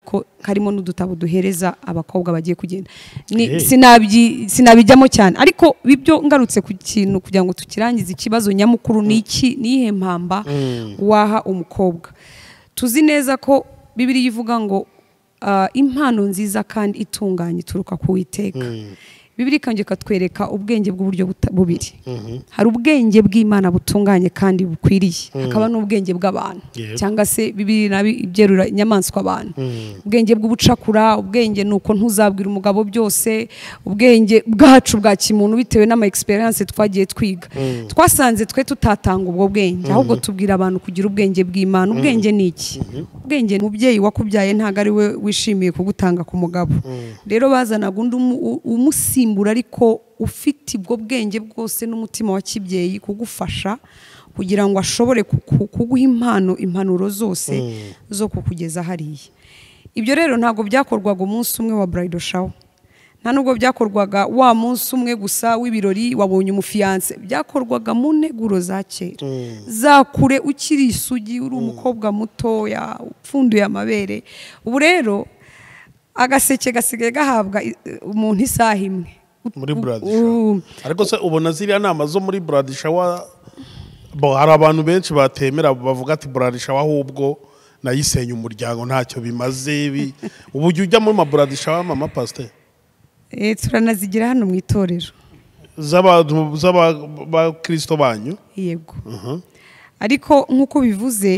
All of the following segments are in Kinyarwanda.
ko karimo n'udutabo duhereza abakobwa bagiye kugenda Ni- sinabyi- sinabijyamo cyane ariko bibyo ngarutse ku kintu kugira ngo tukirangize ikibazo nyamukuru ni iki ni iyihe mpamba waha umukobwa tuzi neza ko bibiriya ivuga ngo ah, impano nziza kandi itunganye ituruka ku witeka bibiri kandi ikatwereka ubwenge bw'uburyo buta- bubiri hari ubwenge bw'imana butunganye kandi bukwiriye hakaba n'ubwenge bw'abantu Yep. cyangwa se bibiri nabi ibyerura inyamaswa abantu ubwenge bw'ubucakura ubwenge ni uko ntuzabwira umugabo byose ubwenge bwacu bwa kimuntu bitewe n'ama experience twagiye twiga twasanze twe tutatanga ubwo bwenge ahubwo tubwira abantu kugira ubwenge bw'imana ubwenge ni iki ubwenge ni umubyeyi wakubyaye ntabwo ari we wishimiye kugutanga ku mugabo rero bazanaga undi umu- u- umusimbura ariko ufite ubwo bwenge bwose n'umutima wa kibyeyi kugufasha kugira ngo ashobore kuku- kuguha impano impanuro zose zo kukugeza hariya ibyo rero ntabwo byakorwaga umunsi umwe wa bridal shower nta nubwo byakorwaga wa munsi umwe gusa w'ibirori wabonye umufiyanse byakorwaga mu nteguro za kera za kure ukiri isugi uri umukobwa mutoya upfunduye amabere ubu rero agaseke gasigaye gahabwa i- umuntu isaha imwe muri buradi U- shawa ariko se ubona ziriya nama zo muri buradi shawa bo hari abantu benshi batemera bavuga ati buradi shawa ahubwo nayisenya umuryango ntacyo bimaze bi ubu ujya ujya muri maburadi shawa mama pasiteri Eh, turanazigira hano mu itorero z'abantu z'abakirisito banyu yego ariko nk'uko bivuze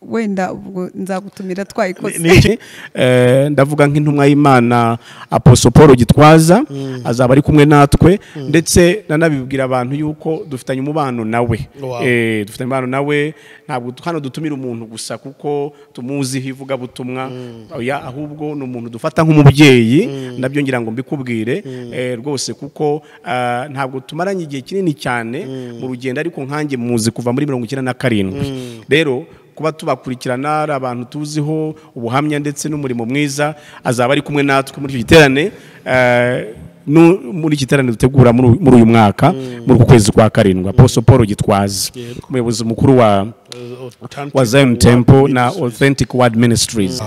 wenda ubwo nzagutumira twayikoze Ni iki? Eh, ndavuga nk'intumwa y'imana aposo paul gitwaza azaba ari kumwe natwe ndetse nanabibwira abantu yuko dufitanye umubano nawe Wow. Eh, dufitanye umubano nawe ntabwo tu- hano dutumira umuntu gusa kuko tumuziho ivugabutumwa oya ahubwo ni umuntu dufata nk'umubyeyi nabyo ngira ngo mbikubwire Eh, rwose kuko ah, ntabwo tumaranye igihe kinini cyane mu rugendo ariko nkanjye muzi kuva muri mirongo icyenda na karindwi rero kuba tubakurikirana ari abantu tuziho ubuhamya ndetse n'umurimo mwiza azaba ari kumwe natwe muri icyo giterane eh, nu- muri iki giterane dutegura muri uyu- muri uyu mwaka muri uku kwezi kwa karindwi aposo paul gitwazi umuyobozi mukuru wa wa zion temple na authentic word ministries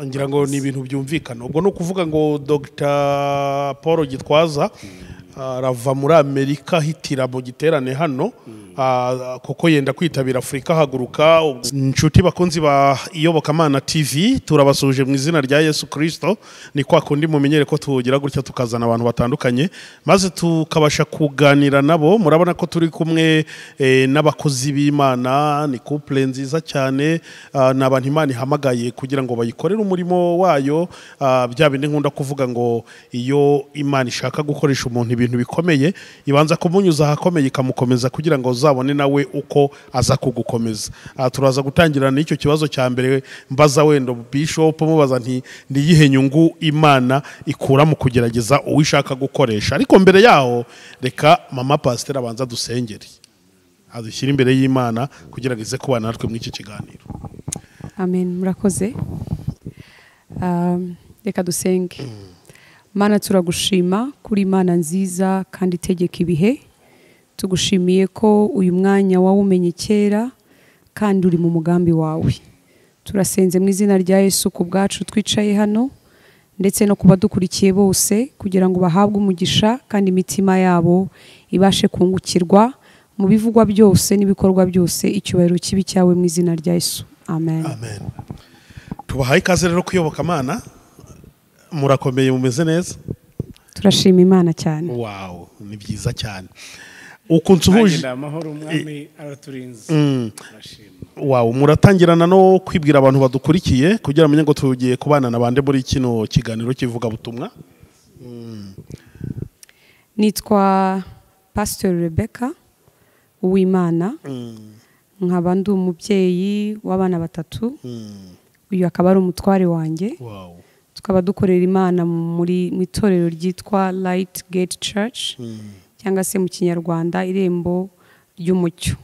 ngira ngo ni ibintu byumvikana ubwo ni ukuvuga ngo dr paul gitwaza arava muri amerika ahitira mu giterane hano ah, kuko yenda kwitabira afurika ahaguruka inshuti bakunzi ba iyobokamana tv turabasuhuje mu izina rya yesu kirisito ni kwa kundi mumenyere ko tugira gutya tukazana abantu batandukanye maze tukabasha kuganira nabo murabona ko turi kumwe eh, n'abakozi b'imana ni couple nziza cyane ah, ni abantu imana ihamagaye kugira ngo bayikorere umurimo wayo ah, bya bindi nkunda kuvuga ngo iyo imana ishaka gukoresha umuntu ibintu bikomeye ibanza kumunyuza ahakomeye ikamukomeza kugira ngo uzabone nawe uko aza kugukomeza Ah, turaza gutangira n'icyo kibazo cya mbere mbaza wenda bishop mubaza nti niyihe nyungu imana ikura mu kugerageza uwo ishaka gukoresha ariko mbere yaho reka mama pasiteri abanza dusengere adushyire imbere y'imana kugira ngo ize kubana natwe muri iki kiganiro amen murakoze Um, reka dusenge mana turagushima kuri imana nziza kandi itegeka ibihe tugushimiye ko uyu mwanya wawumenye kera kandi uri mu mugambi wawe turasenze mu izina rya yesu ku bwacu twicaye hano ndetse no kuba dukurikiye bose kugira ngo bahabwe umugisha kandi imitima yabo ibashe kungukirwa mu bivugwa byose n'ibikorwa byose icyubahiro kibi cyawe mu izina rya yesu amen amen tubahaye ikaze rero kuyoboka amana murakomeye mumeze neza turashima imana cyane wawu ni byiza cyane ukuntu uhuje Agenda amahoro umwami araturinze Turashima. Wow, muratangirana no kwibwira abantu badukurikiye kugira amenye ngo tugiye kubana na bande muri kino kiganiro kivugabutumwa nitwa pasiteri rebeka uwimana nkaba ndi umubyeyi w'abana batatu uyu akaba ari umutware wanjye wow. tukaba dukorera imana muri mu itorero ryitwa Light Gate Church cyangwa se mu kinyarwanda irembo ry'umucyo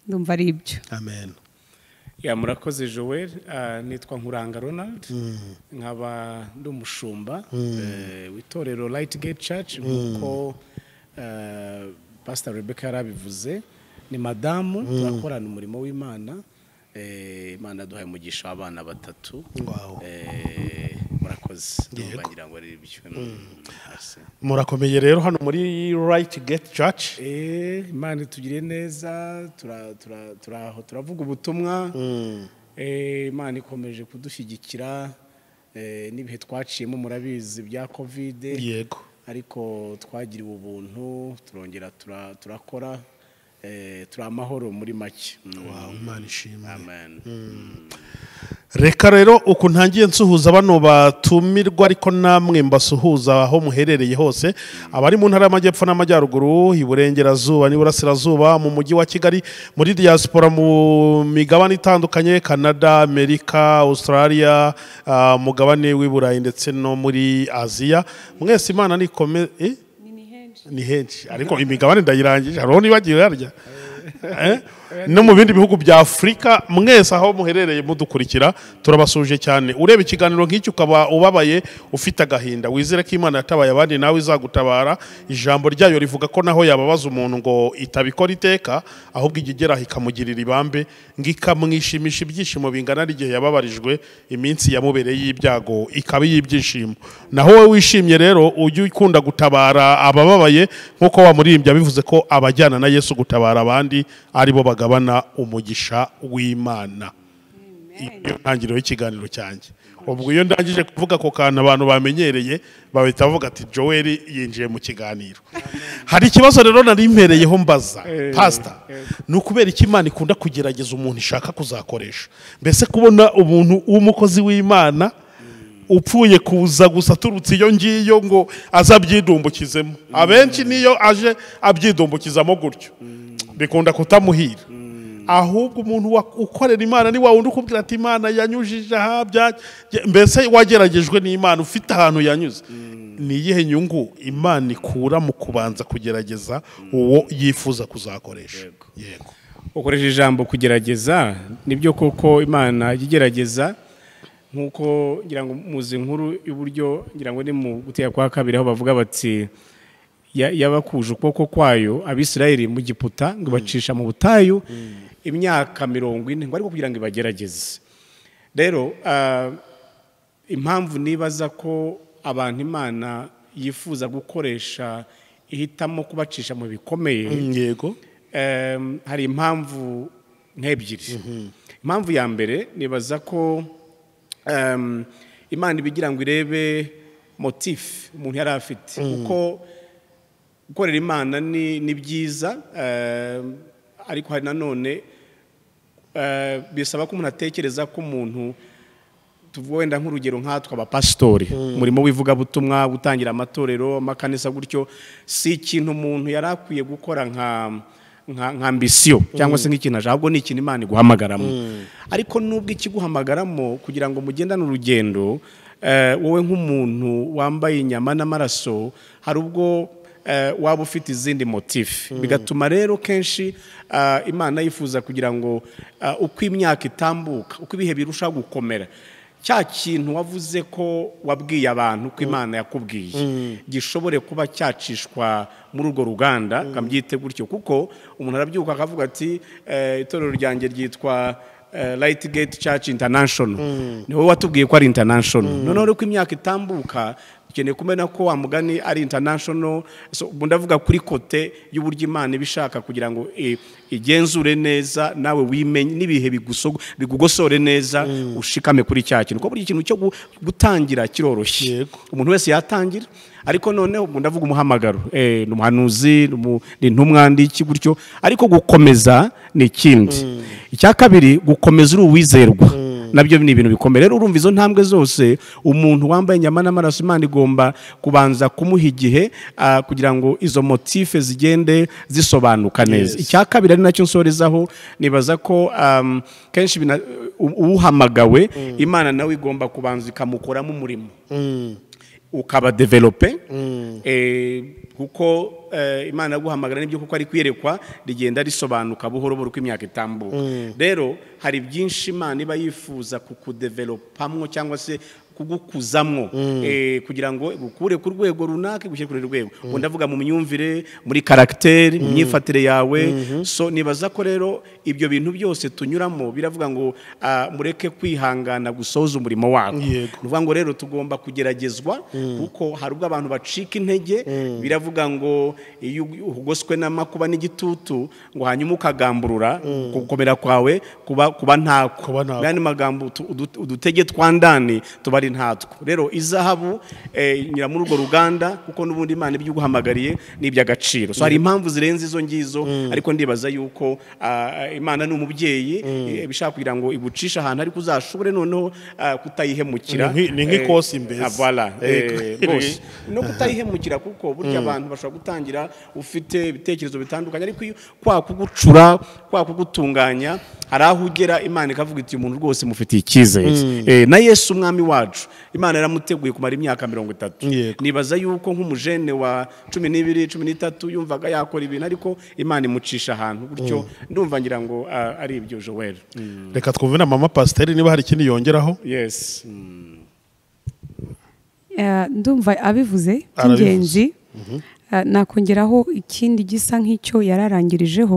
ndumva ari ibyo amen Ya murakoze Joel ah, nitwa Nkuranga Ronald nkaba ndi umushumba eh, w'itorero Light Gate Church nk'uko eh, Pastor Rebecca yarabivuze ni madamu turakorana umurimo w'Imana Eh, imana duhaye umugisha w'abana batatu Wow. Eh, murakoze Yego. ndumva ngira ngo ari ibyo Merci. murakomeye rero hano muri right gate church Eh, imana itugire neza turaho tura, turaho turavuga ubutumwa Eh, imana ikomeje kudushyigikira Eh, n'ibihe twaciyemo murabizi bya kovide yego ariko twagiriwe ubuntu turongera tura- turakora Eh, turi amahoro muri make Mm. Wow, imana ishimwe amen reka rero uku ntangiye nsuhuza bano batumirwa ariko namwe mbasuhuza aho muherereye hose abari mu ntara y'amajyepfo n'amajyaruguru iburengerazuba n'iburasirazuba mu mujyi wa kigali muri diaspora mu migabane itandukanye canada amerika australia ah, mugabane w'i burayi ndetse no muri aziya mwese imana nikome eh? ni henshi ariko imigabane ndayirangije hariho nibagiwe harya Eh? no mu bindi bihugu bya afurika mwese aho muherereye mudukurikira turabasuje cyane ureba ikiganiro nk'iki ukaba ubabaye ufite agahinda wizere ko imana yatabaye abandi nawe izagutabara ijambo ryayo rivuga ko naho yababaza umuntu ngo itabikora iteka ahubwo ijya igeraho ikamugirira ibambe ngo ikamwishimisha ibyishimo bingana n'igihe yababarijwe iminsi yamubereye y'ibyago ikaba iy'ibyishimo naho wowe wishimye rero ujye ukunda gutabara abababaye nk'uko wamuririmbye bivuze ko abajyana na yesu gutabara abandi aribo bagabana umugisha w'imana iyo ntangiriro y'ikiganiro cyanjye ubwo iyo ndangije kuvuga ako kantu abantu bamenyereye bahita bavuga ati joel yinjiye mu kiganiro hari ikibazo rero nari mpereyeho mbaza pasita ni ukubera iki imana ikunda kugerageza umuntu ishaka kuzakoresha mbese kubona umuntu w'umukozi w'imana upfuye kuza gusa aturutse iyo ngiyo ngo aze abyidumbukizemo abenshi niyo aje abyidumbukizamo gutyo bikunda kutamuhira ahubwo umuntu wa- ukorera imana ni wa wundi ukubwira ati imana yanyujije aha bya mbese wageragejwe n'imana ufite ahantu yanyuze ni iyihe nyungu imana ikura mu kubanza kugerageza uwo yifuza kuzakoresha yego ukoresha ijambo kugerageza nibyo koko imana ijya igerageza nk'uko ngira ngo muzi nkuru y'uburyo ngira ngo ni mu gutera kwa kabiri aho bavuga bati "Ya- yabakuje ukuboko kwayo abisirayeli mu giputa ngo ibacisha mu butayu imyaka mirongo ine ngo ariko kugira ngo ibagerageze rero ah, impamvu nibaza ko abantu imana yifuza gukoresha ihitamo kubacisha mu bikomeye yego Em, hari impamvu nk'ebyiri impamvu ya mbere nibaza ko em, imana ibigira ngo irebe motifu umuntu yari afite kuko gukorera imana ni ni byiza em, ariko hari nanone eh, bisaba ko umuntu atekereza ko umuntu tuvuga wenda nk'urugero nkatwe abapasitori umurimo w'ivugabutumwa gutangira amatorero amakanisa gutyo si ikintu umuntu yari akwiye gukora nka nka nka ambisiyo cyangwa se nk'ikintu ashaka ahubwo ni ikintu imana iguhamagaramo ariko nubwo ikiguhamagaramo kugira ngo mugendane urugendo eh, wowe nk'umuntu wambaye inyama n'amaraso hari ubwo eh, waba ufite izindi motifu bigatuma rero kenshi ah, imana yifuza kugira ngo ah, uko imyaka itambuka uko ibihe birushaho gukomera cya kintu wavuze ko wabwiye abantu ko imana yakubwiye gishobore kuba cyacishwa muri urwo ruganda kabyite gutyo kuko umuntu arabyuka akavuga ati eh, itorero ryanjye ryitwa Light Gate Church International ni wowe watubwiye ko ari international noneho rero ko imyaka itambuka dukeneye kumenya ko wa mugani ari international so ubu ndavuga kuri kote y'uburyo imana iba ishaka kugira ngo i- igenzure neza nawe wimenye n'ibihe bigusogo- bigugosore neza ushikame kuri cya kintu kuko buri kintu cyo gu- gutangira kiroroshye Yego. umuntu wese yatangira ariko noneho ubu ndavuga umuhamagaro Eh, ni umuhanuzi ni umu- ni intumwa ndi iki gutyo ariko gukomeza ni ikindi icya kabiri gukomeza uri uwizerwa nabyo ni ibintu bikomeye rero urumva izo ntambwe zose umuntu wambaye inyama n'amaraso imana igomba kubanza kumuha igihe ah, kugira ngo izo motife zigende zisobanuka neza Yes. icya kabiri ari nacyo nsorezaho nibaza ko um, kenshi bina- u- uhamagawe imana nawe igomba kubanza ikamukoramo umurimo ukaba develope eh, kuko eh, imana yaguhamagara n'ibyo kuko ari kwiyerekwa rigenda risobanuka buhoro buhoro uko imyaka itambuka rero hari byinshi imana iba yifuza kukudevelopamwo cyangwa se kugukuzamwo eh, kugira ngo gukure ku rwego runaka gushyire ku rundi rwego ubwo ndavuga mu myumvire muri karagiteri mu myifatire yawe so nibaza ko rero ibyo bintu byose tunyuramo biravuga ngo ah, mureke kwihangana gusohoza umurimo wako Yego. ni ukuvuga ngo rero tugomba kugeragezwa kuko hari ubwo abantu bacika intege biravuga ngo iyo ugoswe n'amakuba n'igitutu ngo hanyuma ukagamburura gukomera kwawe kuba kuba ntako Kuba ntako. n'andi magambo utu- udu- udutege twa ndani tuba ari ntatwo rero izahabu eh, inyura muri urwo ruganda kuko n'ubundi imana ibyo iguhamagariye ni iby'agaciro so hari impamvu zirenze izo ngizo ariko ndibaza yuko ah, imana ni umubyeyi eh, ibishaka kugira ngo igucishe ahantu ariko uzashobore noneho ah, kutayihemukira Ni nk'i- ni nk'ikosi Eh, mbese. ah, voilà, eh, Eh, rwose no kutayihemukira kuko burya abantu bashobora gutangira ufite ibitekerezo bitandukanye ariko iyo kwa kugucura kwa kugutunganya hari aho ugera imana ikavuga iti "Uyu muntu rwose mufitiye icyizere Eh, na yesu umwami wacu imana yaramuteguye kumara imyaka mirongo itatu Yego. nibaza yuko nk'umujene wa cumi n'ibiri cumi n'itatu yumvaga yakora ibintu ariko imana imucisha ahantu gutyo ndumva ngira ngo ah, ari ibyo joweli reka twumve na mama pasiteri niba hari ikindi yongeraho yes Mm. Eh, ndumva abivuze Arabivuze. by'ingenzi Eh, nakongeraho ikindi gisa nk'icyo yararangirijeho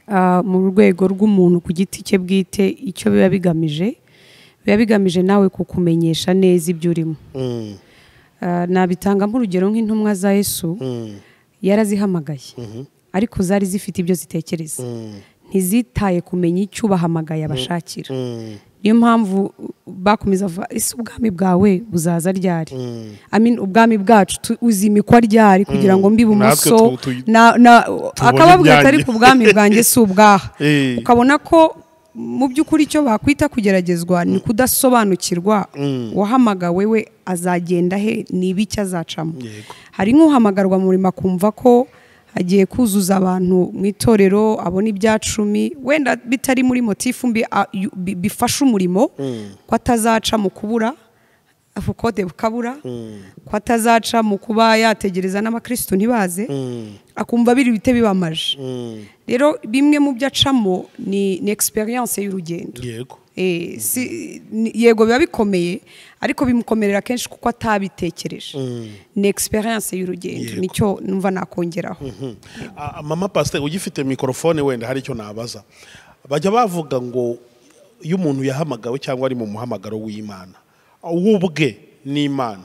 ah, mu rwego rw'umuntu ku giti cye bwite icyo biba bigamije biba bigamije nawe kukumenyesha neza ibyo urimo Ah, nabitanga nk'urugero nk'intumwa za yesu yarazihamagaye ariko zari zifite ibyo zitekereza ntizitaye kumenya icyo ubahamagaye abashakira niyo mpamvu bakomeza bavuga ese ubwami bwawe buzaza ryari I mean, ubwami bwacu tu- uzimikwa ryari kugira ngo mbe ibumoso Natwe tu- tu- na- na- akababwira imyanya. ati ariko ubwami bwanjye si ubwaha Eh. ukabona ko mu by'ukuri icyo bakwita kugeragezwa ni kudasobanukirwa wahamagawe we azagenda he ni ibiki azacamo Yego. hari nk'uhamagarwa mu murimo akumva ko agiye kuzuza abantu mu itorero abona ibya cumi wenda bitari muri motifu mbi a- yu- bi- bifasha umurimo ko atazaca mu kubura ubukode bukabura ko atazaca mu kuba yategereza n'abakirisitu ntibaze akumva biri bite bibamaje rero bimwe mu byo acamo ni ni egisperiyanse y'urugendo yego Eh, si- ni- yego biba bikomeye ariko bimukomerera kenshi kuko atabitekereje ni egisperiyanse y'urugendo Yego. nicyo numva nakongeraho Ah, mama pasiteri ugifite mikorofone wenda hari icyo nabaza bajya bavuga ngo iyo umuntu yahamagawe cyangwa ari mu muhamagaro w'imana we ubwe ni imana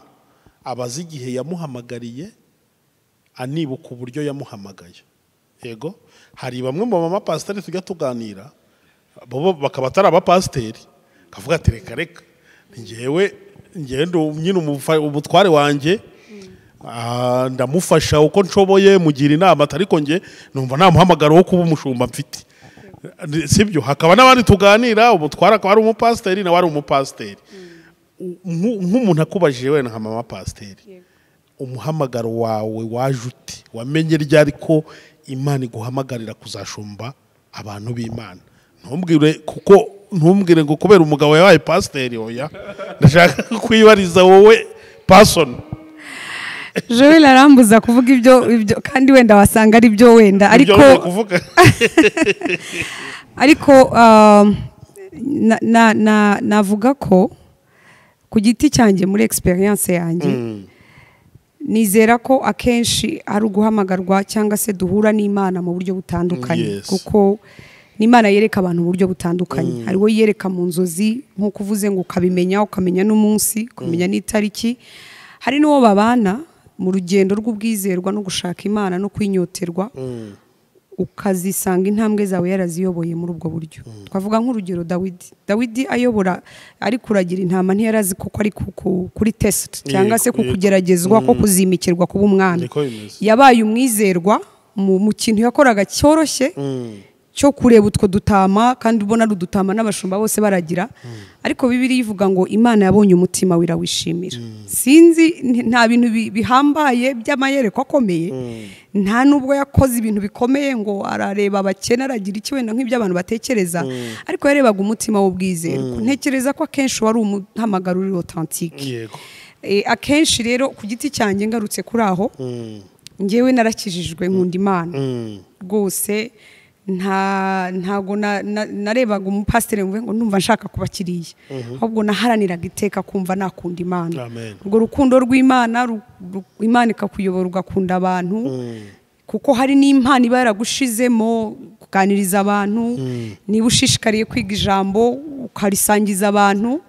abaza igihe yamuhamagariye anibuka uburyo yamuhamagaye yego hari bamwe mu mama pasiteri tujya tuganira bo bakaba atari abapasiteri kavuga ati reka reka njyewe njyewe ndi nyine umufa- umutware wanjye ah, ndamufasha uko nshoboye mugira inama ati ariko njye numva nta muhamagaro wo kuba umushumba mfite sibyo hakaba n'abandi tuganira umutware akaba ari umupasiteri nawe ari umupasiteri Nk'u- nk'umuntu akubajije wenda nka mama pasiteri umuhamagaro wawe waje uti wamenye ryari ko imana iguhamagarira kuzashumba abantu b'imana ntumbwire kuko ntumbwire ngo kubera umugabo yabaye pasiteri oya ndashaka kwibariza wowe pasoni joel arambuza kuvuga ibyo ibyo kandi wenda wasanga ari byo wenda ariko Ibyo kuvuga ariko um, na- na- na- navuga ko ku giti cyanjye muri egisperiyanse yanjye nizera ko akenshi ari uguhamagarwa cyangwa se duhura n'imana mu buryo butandukanye Yes. kuko n'imana yereka abantu uburyo butandukanye hariho yereka mu nzozi nk'uko uvuze ngo ukabimenya ukamenya n'umunsi ukamenya n'itariki hari n'uwo babana mu rugendo rw'ubwizerwa no gushaka imana no kwinyoterwa ukazisanga intambwe zawe yaraziyoboye muri ubwo buryo twavuga nk'urugero dawidi dawidi ayobora ari kuragira intama ntiyarazi kuko ari ku- ku- kuri tesite cyangwa se ku yego. kugeragezwa ko kuzimikirwa kuba umwana Niko bimeze. yabaye umwizerwa mu mu kintu yakoraga cyoroshye cyo kureba utwo dutama kandi ubona ari udutama n'abashumba bose baragira ariko bibiri ivuga ngo imana yabonye umutima we irawishimira sinzi nti- nta bintu bi- bihambaye by'amayereko akomeye nta nubwo yakoze ibintu bikomeye ngo arareba abakene aragira iki wenda nk'ibyo abantu batekereza ariko yarebaga umutima w'ubwizerwa ntekereza ko akenshi wari umuhamagaro uri otantike yego Eh, akenshi rero ku giti cyanjye ngarutse kuri aho ngewe narakijijwe nkunda imana rwose nta ntago na- na- narebaga umupasiteri mvuye ngo ndumva nshaka kuba kiriya ahubwo naharaniraga iteka kumva nakunda imana Amen. urwo rukundo rw'imana ru- ru- imana ikakuyobora ugakunda abantu kuko hari n'impano iba yaragushizemo kuganiriza abantu niba ushishikariye kwiga ijambo ukarisangiza abantu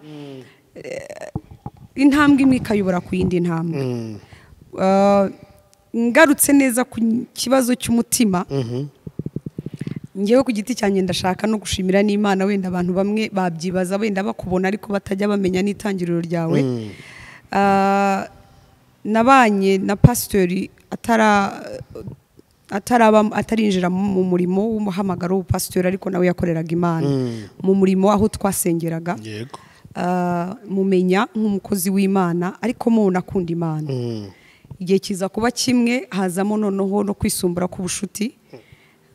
intambwe imwe ikayobora ku yindi ntambwe Eh, ngarutse neza ku kibazo cy'umutima ngewe ku giti cyanjye ndashaka no gushimira n'imana wenda abantu bamwe babyibaza wenda bakubona ariko batajya bamenya n'itangiriro ryawe Ah, nabanye na pasitori atara ataraba atarinjira mu murimo w'umuhamagaro w'ubupasitori ariko nawe yakoreraga imana mu murimo aho twasengeraga yego ah, mumenya nk'umukozi w'imana ariko mubona akunda imana igihe kiza kuba kimwe hazamo noneho no kwisumbura k'ubushuti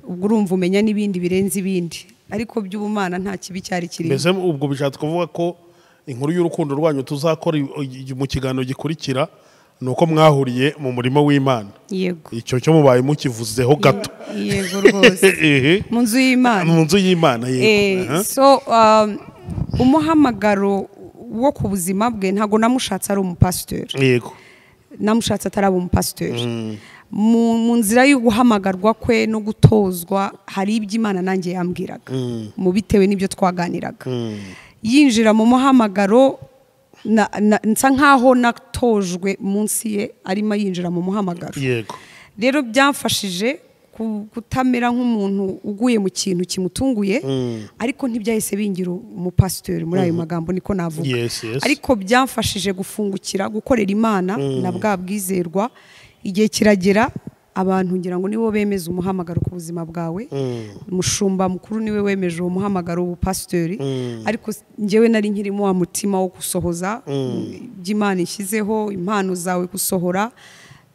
ubwo urumva umenya n'ibindi birenze ibindi ariko by'ubumana nta kibi cyari kirimo mbese ubwo bishatse kuvuga ko inkuru y'urukundo rwanyu tuzakora i- i- mu kiganiro gikurikira ni uko mwahuriye mu murimo w'imana yego icyo cyo mubaye mukivuzeho gato yego rwose Ehe. mu nzu y'imana mu nzu y'imana Eh, yego Aha. so um, umuhamagaro wo ku buzima bwe ntabwo namushatse ari umupasiteri yego namushatse ataraba umupasiteri mu mu nzira yo guhamagarwa kwe no gutozwa hari ibyo imana nanjye yambwiraga mu bitewe n'ibyo twaganiraga yinjira mu muhamagaro na- na- nsa nkaho natojwe munsi ye arimo yinjira mu muhamagaro yego rero byamfashije ku- kutamera nk'umuntu uguye mu kintu kimutunguye ariko ntibyahise bingira umupasiteri muri ayo magambo niko navuga Yes, yes. ariko byamfashije gufungukira gukorera imana na bwa bwizerwa igihe kiragera abantu ngira ngo nibo bemeza umuhamagaro ku buzima bwawe umushumba mukuru niwe wemeje uwo muhamagaro w'ubupasitori ariko s- njyewe nari nkirimo wa mutima wo gusohoza by'imana ishyizeho impano zawe gusohora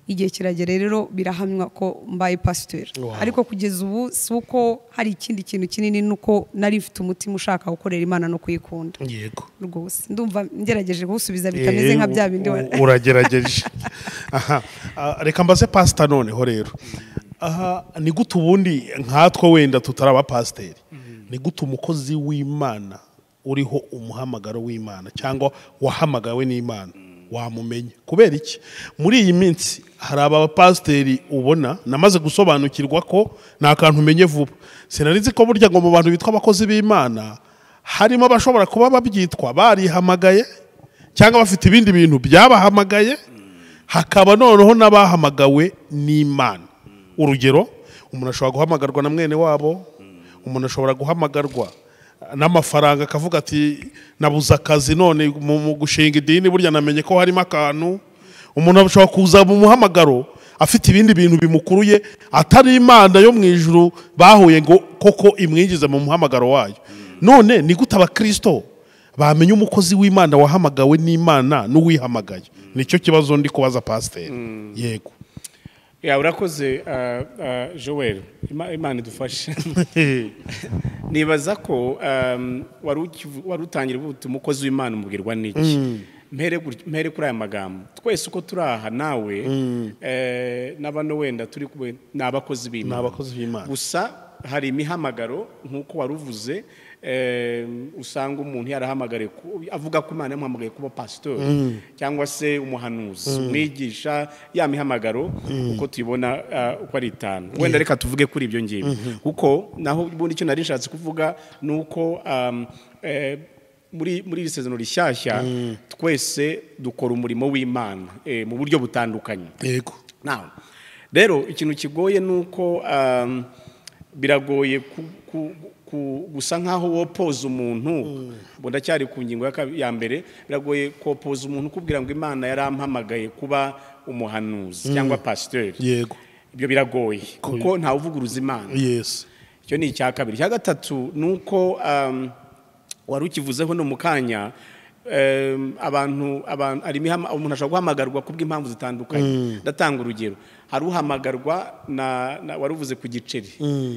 igihe kiragera rero birahamywa ko mbaye pasitori ariko kugeza ubu si uko hari ikindi kintu kinini ni uko nari mfite umutima ushaka gukorera imana no kuyikunda yego rwose ndumva ngerageje kuwusubiza bitameze nka bya bindi Eh, u- uragerageje aha Ah, reka mbaze pasita noneho rero aha ni gute ubundi nkatwe wenda tutari abapasiteri ni gute umukozi w'imana uriho umuhamagaro w'imana cyangwa wahamagawe n'imana wamumenya kubera iki muri iyi minsi hari abapasiteri ubona namaze gusobanukirwa ko nta kantu umenye vuba sinari nzi ko burya ngo mu bantu bitwa abakozi b'imana harimo abashobora kuba babyitwa barihamagaye cyangwa bafite ibindi bintu byabahamagaye hakaba noneho n'abahamagawe n'imana urugero umuntu ashobora guhamagarwa na mwene wabo umuntu ashobora guhamagarwa n'amafaranga akavuga ati nabuze akazi none mu mu gushinga idini burya namenye ko harimo akantu umuntu ashobora kuza mu muhamagaro afite ibindi bintu bimukuruye atari imana yo mu ijuru bahuye ngo koko imwinjize mu muhamagaro wayo none ni gute abakristo bamenya umukozi w'imana wahamagawe n'imana n'uwihamagaye nicyo kibazo ndi kubaza pasiteri yego Ya, urakoze ah, ah, joel Ima- imana idufashe nibaza ko um, wari ukivu- wari utangira uvuga uti umukozi w'imana umubwirwa n'iki mpere gutya- mpere kuri aya magambo twese uko turi aha nawe eh, na bano wenda turi kumwe ni abakozi ni b'imana abakozi b'imana gusa hari imihamagaro nk'uko wari uvuze eh, usanga umuntu yarahamagariye ku- avuga ko imana yamuhamagaye kuba pasitori cyangwa se umuhanuzi umwigisha ya mihamagaro uko tuyibona ah, uko ari itanu wenda reka tuvuge kuri ibyo ngibyo kuko naho ubundi icyo nari nshatse kuvuga ni uko um, eh, muri muri iri sezonu rishyashya twese dukora umurimo w'imana eh, mu buryo butandukanye yego nawe rero ikintu kigoye ni uko um, biragoye ku- ku- ku- gusa nk'aho wopoza umuntu ubwo ndacyari ku ngingo ya kabi- ya mbere biragoye kopoza umuntu ukubwira ngo imana yarampamagaye kuba umuhanuzi cyangwa pasiteri yego ibyo biragoye kuko ntawe uvuguruza imana yesi icyo ni icya kabiri icya gatatu ni uko um, wari ukivuzeho no mu kanya um, abantu abantu hari imihama- umuntu ashobora guhamagarwa kubw'impamvu zitandukanye ndatanga urugero hari uhamagarwa na na- wari uvuze ku giceri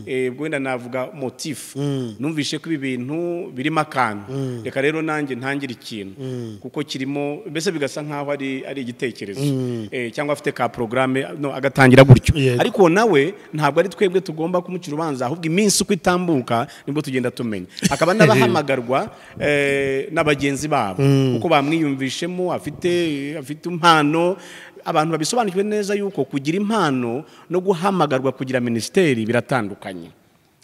Eh, ubwo wenda navuga motifu numvishe ko ibi bintu birimo akantu reka rero nanjye ntangire ikintu kuko kirimo mbese bigasa nk'aho ari ari igitekerezo Eh, cyangwa afite ka porogaramu agatangira gutyo Yego. ariko nawe ntabwo ari twebwe tugomba kumucira urubanza ahubwo iminsi uko itambuka nibwo tugenda tumenya hakaba n'abahamagarwa eh, na bagenzi babo kuko bamwiyumvishemo afite afite impano abantu babisobanukiwe neza yuko kugira impano no guhamagarwa kugira minisiteri biratandukanye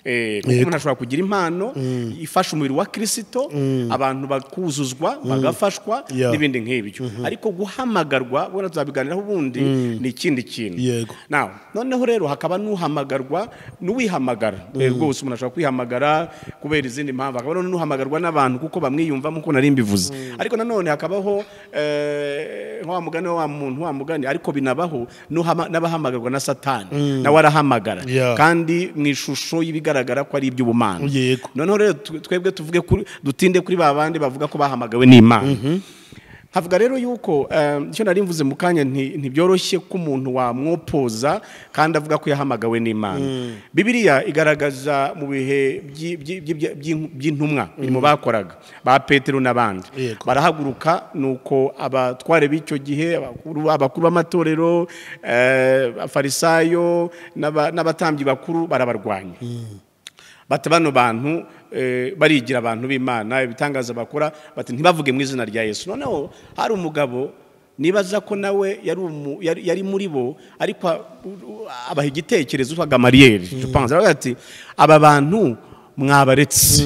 Eh, kuko umuntu ashobora kugira impano ifasha umubiri wa kirisito abantu bakuzuzwa bagafashwa Yeah. n'ibindi nk'ibyo ariko guhamagarwa ubona tuzabiganiraho ubundi ni ikindi kintu Yego. Now, noneho rero hakaba n'uhamagarwa n'uwihamagara Eh, rwose umuntu ashobora kwihamagara kubera izindi mpamvu hakaba rero n'uhamagarwa n'abantu kuko bamwiyumvamo uko nari mbivuze ariko nanone hakabaho eh, nka wa mugani wa wa muntu wa mugani ariko binabaho n'uhama- n'abahamagarwa na satani nawe arahamagara Yeah. kandi mu ishusho y'ibigaragara ko ari iby'ubumana Yego. noneho rero twe- twebwe tuvuge kuri dutinde kuri ba bandi bavuga ko bahamagawe n'imana havuga rero yuko eh, icyo nari mvuze mu kanya nti- ntibyoroshye ko umuntu wamwopoza kandi avuga ko yahamagawe n'imana bibiriya igaragaza mu bihe by'i- by'i- by'i- by'i- by'intumwa imirimo bakoraga ba petero n'abandi Yego. barahaguruka nuko abatware b'icyo gihe abakuru abakuru b'amatorero eh, abafarisayo n'aba- n'abatambyi bakuru barabarwanya bati bano bantu eh, barigira abantu b'imana ibitangaza bakora bati ntibavuge mu izina rya yesu noneho hari umugabo nibaza ko nawe yari umu- yari- yari muri bo ariko a- u- u- abaha igitekerezo utwa gamariyeri Jupanze. Aravuga ati aba bantu mwabaretse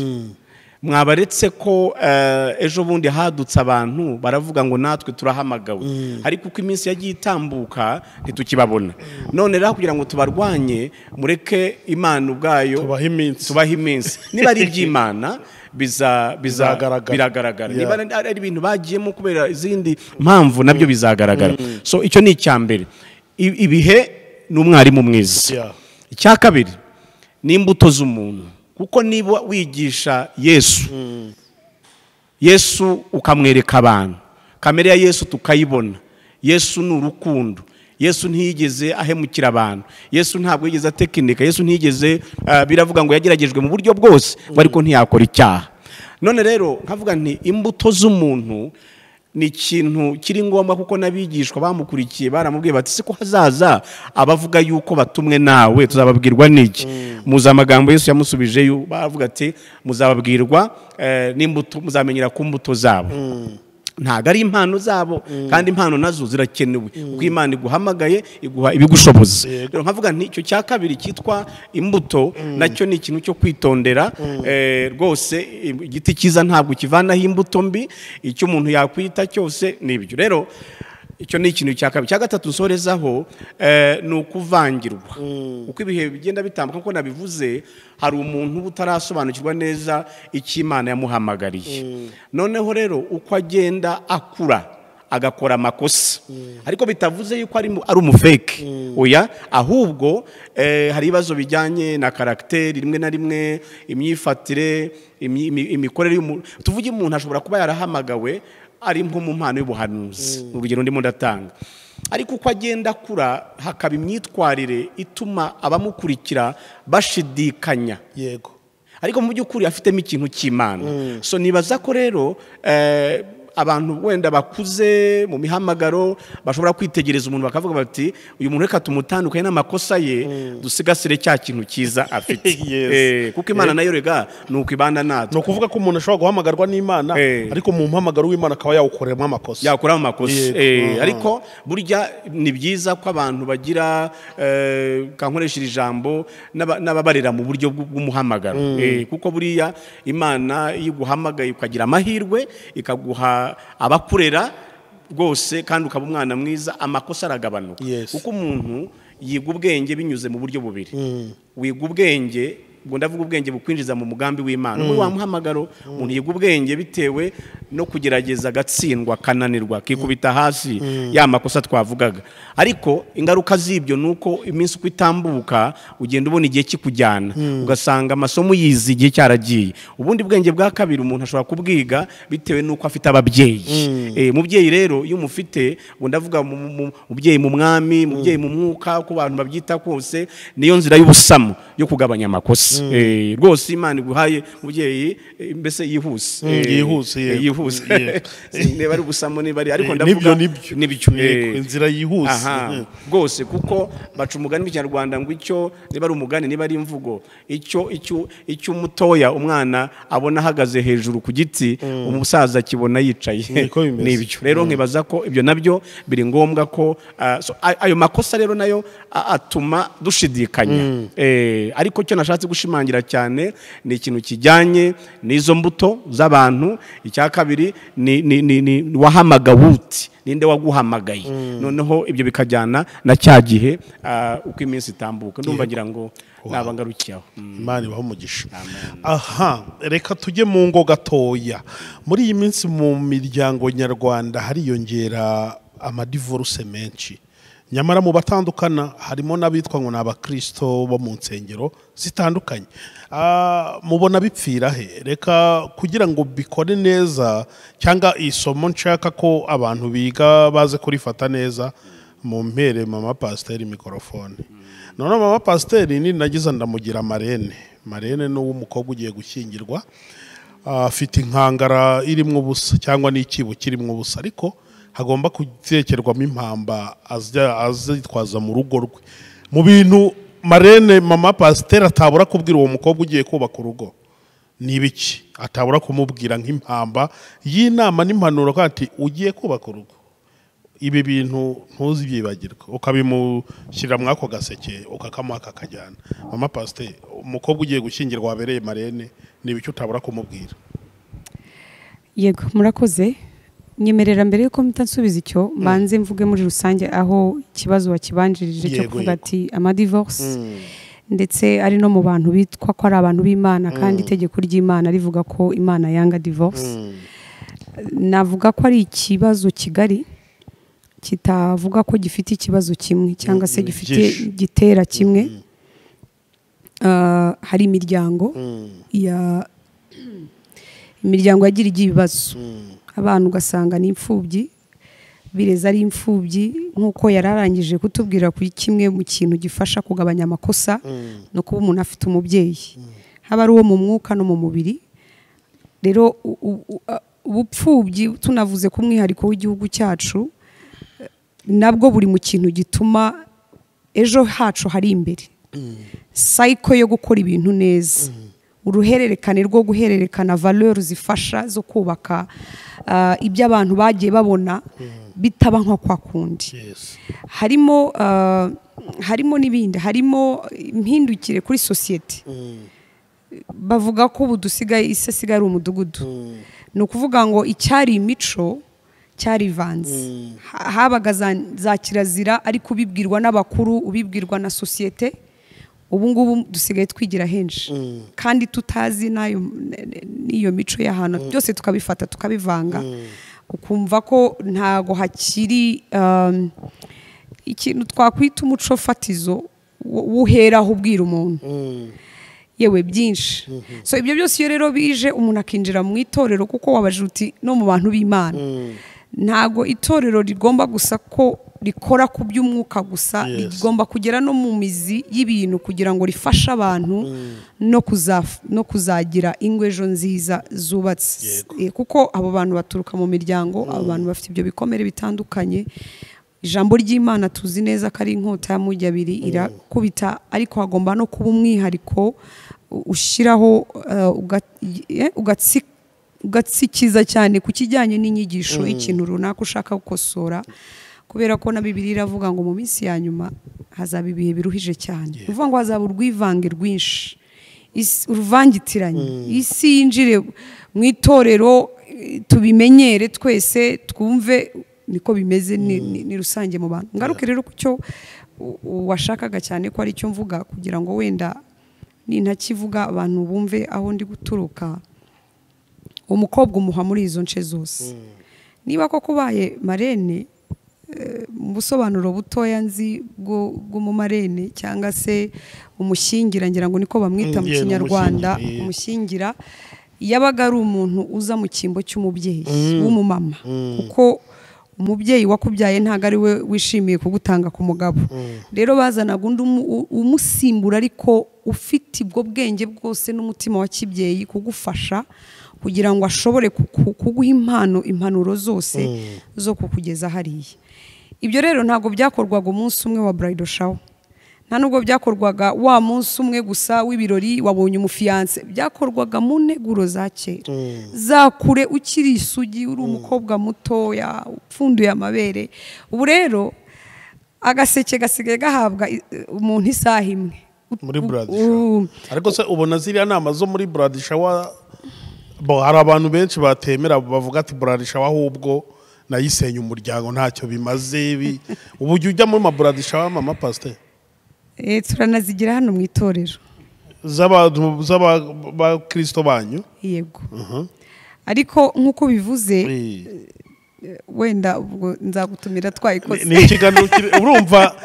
mwabaretse ko eh, ejo bundi hadutse abantu baravuga ngo natwe turahamagawe ariko uko iminsi yagiye itambuka ntitukibabona none rero kugira ngo tubarwanye mureke imana ubwayo Tubahe iminsi. tubaha iminsi niba ari iby'imana biza- biza- Bizagaragara. biragaragara Yeah. niba ari ari ibintu bagiyemo kubera izindi mpamvu nabyo bizagaragara so icyo ni icya mbere I- ibihe ni umwarimu mwiza Yeah. icya kabiri ni imbuto z'umuntu kuko niba wigisha yesu yesu ukamwereka abantu kamere ya yesu tukayibona yesu ni urukundo yesu ntiyigeze ahemukira abantu yesu ntabwo yigeze atekinika yesu ntiyigeze ah, biravuga ngo yageragejwe mu buryo bwose ngo ariko ntiyakora icyaha none rero nkavuga nti imbuto z'umuntu ni ikintu kiri ngombwa kuko n'abigishwa bamukurikiye baramubwiye bati si ko hazaza abavuga yuko batumwe nawe tuzababwirwa n'iki muzi amagambo yesu yamusubije yu- bavuga ati muzababwirwa eh, n'imbuto muzamenyera ku mbuto zabo ntabwo ari impano zabo kandi impano nazo zirakenewe kuko imana iguhamagaye iguha ibigushoboza rero nkavuga nti icyo cya kabiri cyitwa imbuto nacyo ni ikintu cyo kwitondera eh, rwose i- igiti cyiza ntabwo kivanaho imbuto mbi icyo umuntu yakwita cyose nibyo rero icyo ni ikintu cya kabiri cya gatatu nsorezaho eh, ni ukuvangirwa uko ibihe bigenda bitambuka nkuko nabivuze hari umuntu uba utarasobanukirwa neza icyo imana yamuhamagariye noneho rero uko agenda akura agakora amakosa ariko bitavuze yuko ari mu- ari umufeke oya ahubwo eh, hari ibibazo bijyanye na karagiteri rimwe na rimwe imyifatire imi- imi- imikorere y'umuntu tuvuge umuntu ashobora kuba yarahamagawe ari nko mu mpano y'ubuhanuzi urugero ndimo ndatanga ariko uko agenda akura hakaba imyitwarire ituma abamukurikira bashidikanya yego ariko mu by'ukuri afitemo ikintu cy'imana so nibaza ko rero eh, abantu wenda bakuze mu mihamagaro bashobora kwitegereza umuntu bakavuga bati uyu muntu reka tumutandukanye n'amakosa ye dusigasire cya kintu cyiza afite Yes. Eh, kuko imana nayo rega ni uko ibana ni natwe ukuvuga ko umuntu ashobora guhamagarwa n'imana Eh. ariko mu mpamagaro w'imana akaba yawukoreramo amakosa yakuramo amakosa Yego. Eh, Aha. ariko burya ni byiza ko abantu bagira eh, kankoresheje ijambo n'aba- n'ababarira mu buryo bw'u- bw'umuhamagaro Eh, kuko buriya imana iyo iguhamagaye ukagira amahirwe ikaguha abakurera rwose kandi ukaba umwana mwiza amakosa aragabanuka Yes. kuko umuntu yiga ubwenge binyuze mu buryo bubiri wiga ubwenge ubwo ndavuga ubwenge bukwinjiza mu mugambi w'imana ubwo wa muhamagaro umuntu yiga ubwenge bitewe no kugerageza agatsindwa akananirwa akikubita hasi ya makosa twavugaga ariko ingaruka z'ibyo ni uko iminsi uko itambuka ugenda ubona igihe kikujyana ugasanga amasomo yize igihe cyaragiye ubundi bwenge bwa kabiri umuntu ashobora kubwiga bitewe n'uko afite ababyeyi Eh, umubyeyi rero iyo umufite ubu ndavuga mu- mu- mu- umubyeyi mu mwami umubyeyi mu mwuka uko abantu babyita kose niyo nzira y'ubusamu yo kugabanya amakosa Eh, rwose imana iguhaye umubyeyi eh, mbese yihuse Eh, yihuse, eh, yego. yihuse Yego. niba ari ubusamu niba ari ariko Eh, ndavuga nibyo, nibyo nibyo. Eh, Yego, inzira yihuse. aha, Eh. rwose kuko baca umugani mu kinyarwanda ngo icyo niba ari umugani niba ari imvugo icyo icyo icyo umutoya umwana abona ahagaze hejuru ku giti umusaza akibona yicaye Niko bimeze. nibyo rero nkibaza ko ibyo nabyo biri ngombwa ko ah, so, a- ayo makosa rero nayo a- atuma dushidikanya Eh, ariko icyo nashatse gushimangira cyane ni ikintu kijyanye n'izo mbuto z'abantu icya kabiri ni ni- ni- ni wahamagawe uti ninde waguhamagaye noneho ibyo bikajyana na cya gihe ah, uko iminsi itambuka ndumva ngira ngo nabangarukiye aho Mm. imana ibaha umugisha aha reka tujye mu ngo gatoya muri iyi minsi mu miryango nyarwanda hariyongera amadivoruse menshi nyamara mu batandukana harimo n'abitwa ngo ni abakirisito bo mu nsengero zitandukanye Ah, mubona bipfira he reka kugira ngo bikore neza cyangwa isomo nshaka ko abantu biga baze kurifata neza mumpere mama pasiteri mikorofone none mama pasiteri ni nagize ndamugira marene marene ni uw'umukobwa ugiye gushyingirwa Ah, afite inkangara irimo ubusa cyangwa n'ikibo kirimo ubusa ariko hagomba gutekerwamo impamba azajya azitwaza mu rugo rwe mu bintu marene mama pasiteri atabura kubwira uwo mukobwa ugiye kubaka urugo ni ibiki atabura kumubwira nk'impamba y'inama n'impanuro ko ati ugiye kubaka urugo ibi bintu ntuzibyibagirwe ukabimushyirira muri ako gaseke ukakamuha kakajyana mama pasiteri umukobwa ugiye gushyingirwa wabereye marene ni ibiki utabura kumubwira yego murakoze nyemerera mbere yuko mpita nsubiza icyo mbanze mvuge muri rusange aho ikibazo wakibanjirije cyo Yego, kuvuga yego. ati amadivorce ndetse ari no mu bantu bitwa ko ari abantu b'imana kandi itegeko ry'imana rivuga ko imana yanga divorce navuga ko ari ikibazo kigari kitavuga ko gifite ikibazo kimwe cyangwa se Mm, gifite byinshi. gitera kimwe Ah, hari imiryango ya imiryango yagira igiye ibibazo abana ugasanga ni imfubyi bireza ari imfubyi nk'uko yari arangije kutubwira kuri kimwe mu kintu gifasha kugabanya amakosa no kuba umuntu afite umubyeyi haba ari uwo mu mwuka no mu mubiri rero u- u- u- a- ubupfubyi tunavuze ku mwihariko w'igihugu cyacu eh, nabwo buri mu kintu gituma ejo hacu hari imbere sayiko yo gukora ibintu neza uruhererekane rwo guhererekana valeur zifasha zo kubaka ah, ibyo abantu bagiye babona bitaba nka kwa kundi harimo ah, harimo n'ibindi harimo impindukire kuri sosiyete bavuga ko ubu dusigaye isi asigaye ari umudugudu ni ukuvuga ngo icyari imico cyarivanze Ha- habaga za- za kirazira ariko ubibwirwa n'abakuru ubibwirwa na sosiyete ubu ngubu dusigaye twigira henshi kandi tutazi n'ayo- n- n- n'iyo mico y'ahantu byose tukabifata tukabivanga ukumva ko ntago hakiri um, ikintu twakwita umuco fatizo wo- wuheraho ubwira umuntu yewe byinshi so ibyo byose iyo rero bije umuntu akinjira mu itorero kuko wabajije uti no mu bantu b'imana ntago itorero rigomba gusa ko rikora ku by'umwuka gusa Yes. rigomba kugera no mu mizi y'ibintu kugira ngo rifashe abantu no, kuzaf- no kuzagira ingo ejo nziza zubatse Yego. Eh, kuko abo bantu baturuka mu miryango abo bantu bafite ibyo bikomere bitandukanye ijambo ry'imana tuzi neza ko ari inkota ya mujyi abiri irakubita ariko hagomba no kuba umwihariko u- ushyiraho eh, uga- eh, ugatsi- ugatsikiza cyane ku kijyanye n'inyigisho y'ikintu runaka ushaka gukosora kubera ko na bibiri iravuga ngo mu minsi ya nyuma hazaba ibihe biruhije cyane ni ukuvuga ngo hazaba urwivange rwinshi Isi- uruvangitiranye isi yinjire mu itorero eh, tubimenyere twese twumve niko bimeze ni, ni, ni rusange mu bantu ngaruke rero ku cyo u- u- washakaga cyane ko ari cyo mvuga kugira ngo wenda nintakivuga abantu bumve aho ndi guturuka umukobwa umuha muri izo nce zose niba koko ubaye marene eh, mu busobanuro butoya nzi bwo- bw'umumarene cyangwa se umushyingira ngira ngo niko bamwita Mm, mu yeah, ni kinyarwanda umushyingi, yeah. umushyingira yabaga ari umuntu uza mu cyimbo cy'umubyeyi w'umumama kuko umubyeyi wakubyaye ntabwo ari we wishimiye kugutanga ku mugabo rero bazanaga undi umu- u- umusimbura ariko ufite ubwo bwenge bwose n'umutima wa kibyeyi kugufasha kugira ngo ashobore kuku- kuguha impano impanuro zose zo kukugeza hariya ibyo rero ntabwo byakorwaga umunsi umwe wa burido shawo nta nubwo byakorwaga wa munsi umwe gusa w'ibirori wabonye umufiyanse byakorwaga mu nteguro za kera za kure ukiri isugi uri umukobwa mutoya upfunduye amabere ubu rero agaseke gasigaye gahabwa i- umuntu isaha imwe muri U- buradishawa ariko se ubona ziriya nama zo muri buradishawa bo hari abantu benshi batemera bavuga ati buradishawa ahubwo nayisenya umuryango ntacyo bimaze bi ubu jya ujya muri maburadishawa mama pasiteri Eh, turanazigira hano mu itorero z'abakirisito banyu yego ariko nk'uko bivuze Ni- wenda ubwo nzagutumira twayikoze ni ikiganiro kiri- urumva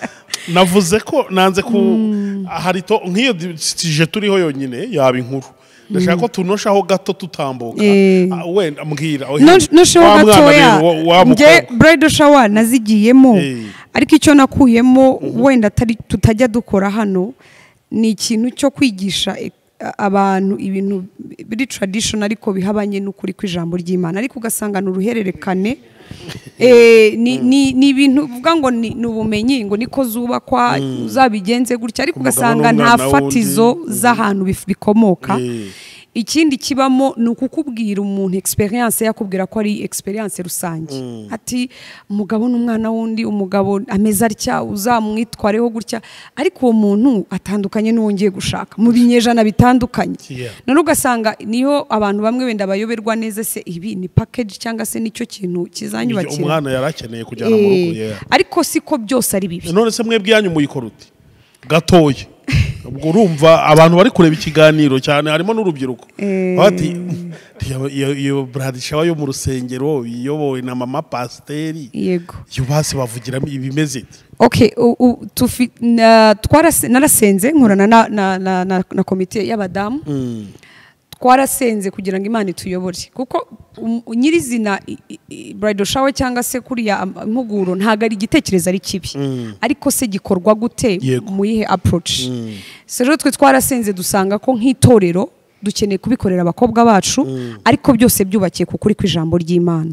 navuze ko nanze ku hari to nk'iyo tije turiho yonyine yaba inkuru ndashaka ko tunoshaho gato tutambuka Eh. Ah, wenda mbwira nusheho wa mwana gatoya rero, wa- wa nge mukobwa. bridal shower nazigiyemo Eh. ariko icyo nakuyemo wenda atari- tutajya dukora hano ni ikintu cyo kwigisha e- abantu ibintu biri tradition ariko bihabanye n'ukuri kw'ijambo ry'imana ariko ugasanga ni uruhererekane Eh, ni- ni ni ibintu uvuga ngo ni ni ubumenyi ngo niko zubakwa uzabigenze gutya ariko Umugabo ugasanga nta n'umwana wundi. fatizo z'ahantu bif- bikomoka Eh. ikindi kibamo ni ukukubwira umuntu experience yakubwira ko ari experience rusange ati umugabo n'umwana wundi umugabo ameze atya uzamwitwareho gutya ariko uwo muntu atandukanye n'uwo ngiye gushaka mu binyejana bitandukanye Yeah. none ugasanga niho abantu bamwe wenda bayoberwa neza se ibi ni package cyangwa se nicyo kintu kizanyubakira umwana yari akeneye kujyana mu rugo Eh, yeah. ariko siko byose ari bibi none se mwebwe yanyu muyikora uti gatoya ubwo urumva abantu bari kureba ikiganiro cyane harimo n'urubyiruko Eh. bati "Iyo- iyo- iyo buradishawa yo mu rusengero iyobowe na mama pasiteri yego iyo basi bavugiramo ibimeze iti ok u- u- tufi- na- twarase- narasenze nkorana na- na- na- na na komite y'abadamu twarasenze kugira ngo imana ituyobore kuko um- nyirizina i- i- i- bridal shower cyangwa se kuriya am- impuguro ntabwo ari igitekerezo ari kibi ariko se gikorwa gute Yego. mu yihe approach so rero twe twarasenze dusanga ko nk'itorero dukeneye kubikorera abakobwa bacu ariko byose byubakiye ku kuri kw'ijambo ry'imana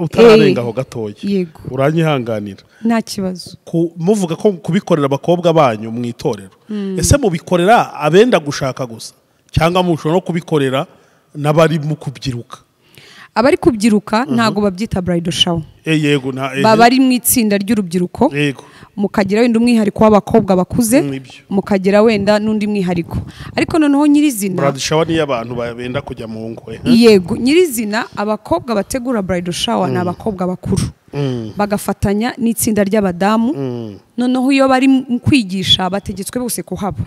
utararengaho gatoya yego. uranyihanganira nta kibazo ku- muvuga ko kubikorera abakobwa banyu mu itorero ese mubikorera abenda gushaka gusa cyangwa mushobora no kubikorera n'abari mu kubyiruka abari kubyiruka ntabwo babyita bridal shower Eh, yego nta eh, baba ari mu itsinda ry'urubyiruko yego mukagira wenda umwihariko w'abakobwa bakuze Mm, ibyo. mukagira wenda n'undi mwihariko ariko noneho nyirizina buradishawa niyo abantu benda kujya mu ngo eh. yego nyirizina abakobwa bategura bridal shower ni abakobwa bakuru bagafatanya n'itsinda ry'abadamu noneho iyo bari mu kwigisha bategetswe bose kuhaba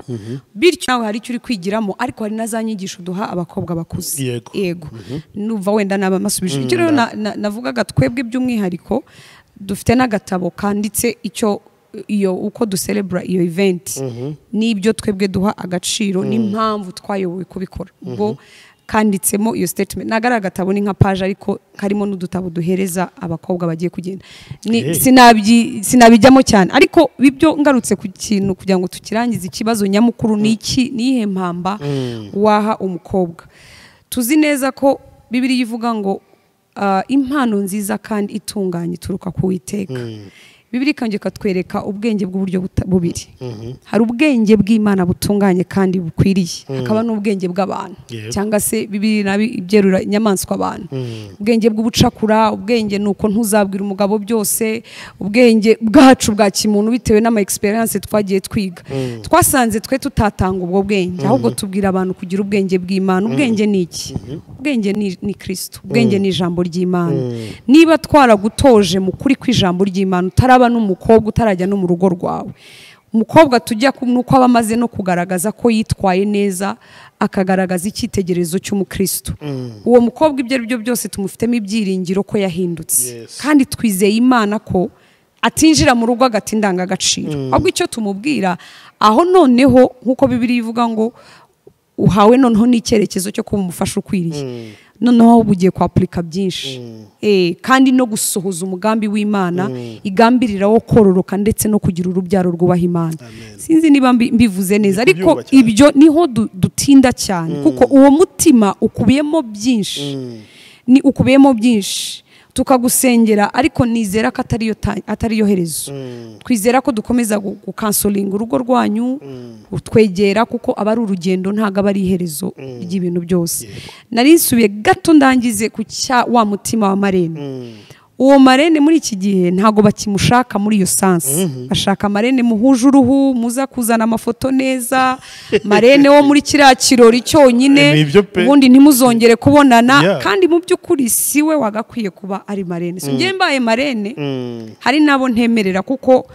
bityo nawe hari icyo uri kwigiramo ariko hari na za nyigisho duha abakobwa bakuze Yego. yego numva wenda naba masubije icyo rero na- na- navugaga twebwe by'umwihariko dufite n'agatabo kanditse icyo iyo uko duserebura iyo event n'ibyo twebwe duha agaciro n'impamvu twayobowe kubikora ubwo kanditsemo iyo statement ntabwo ari agatabo ni nka paje ariko karimo n'udutabo duhereza abakobwa bagiye kugenda Ni- Eh. sinabyi- sinabijyamo cyane ariko ibyo ngarutse ku kintu kugira ngo tukirangize ikibazo nyamukuru ni iki ni iyihe mpamba waha umukobwa tuzi neza ko bibiriya ivuga ngo ah, impano nziza kandi itunganye ituruka ku witeka bibiri kandi ikatwereka ubwenge bw'uburyo buta- bubiri hari ubwenge bw'imana butunganye kandi bukwiriye hakaba n'ubwenge bw'abantu Yego. cyangwa se bibiri nabi ibyerura inyamaswa abantu ubwenge bw'ubucakura ubwenge ni uko ntuzabwira umugabo byose ubwenge bwacu bwa kimuntu bitewe n'ama experience twagiye twiga twasanze twe tutatanga ubwo bwenge ahubwo tubwira abantu kugira ubwenge bw'imana ubwenge ni iki ubwenge ni- ni kirisito ubwenge ni ijambo ry'imana niba twaragutoje mu kuri kw'ijambo ry'imana utaraba n'umukobwa utarajya no mu rugo rwawe umukobwa tujya ku- ni uko aba amaze no kugaragaza ko yitwaye neza akagaragaza icyitegererezo cy'umukristo uwo mukobwa ibyo ari byo byose tumufitemo ibyiringiro ko yahindutse Yes. kandi twizeye imana ko atinjira mu rugo agata indangagaciro ahubwo icyo tumubwira aho noneho nk'uko bibiri ivuga ngo uhawe noneho n'icyerekezo cyo kuba umufasha ukwiriye noneho ahubwo ugiye kwapurika byinshi Eh, kandi no gusohoza umugambi w'imana igambirira wo kororoka ndetse no kugira urubyaro rwubaha imana sinzi niba mbi- mbivuze neza Ndi kubyumva ariko cyane. ibyo niho du- dutinda cyane kuko uwo mutima ukubiyemo byinshi ni ukubiyemo byinshi tukagusengera ariko nizera ko atariyo ta- atariyo herezo twizera ko dukomeza gu- gukansoringa urugo rwanyu utwegera kuko aba ari urugendo ntabwo aba ari iherezo ry'ibintu byose nari nsubiye gato ndangize ku cya wa mutima wa marene uwo marene muri iki gihe ntabwo bakimushaka muri iyo sansi bashaka marene muhuje uruhu muza kuzana amafoto neza marene wo muri kiriya kirori Ni cyonyine ibyo pe. ubundi ntimuzongere kubonana Yeah. kandi mu by'ukuri si we wagakwiye kuba ari marene si njye mbaye marene hari n'abo ntemerera kuko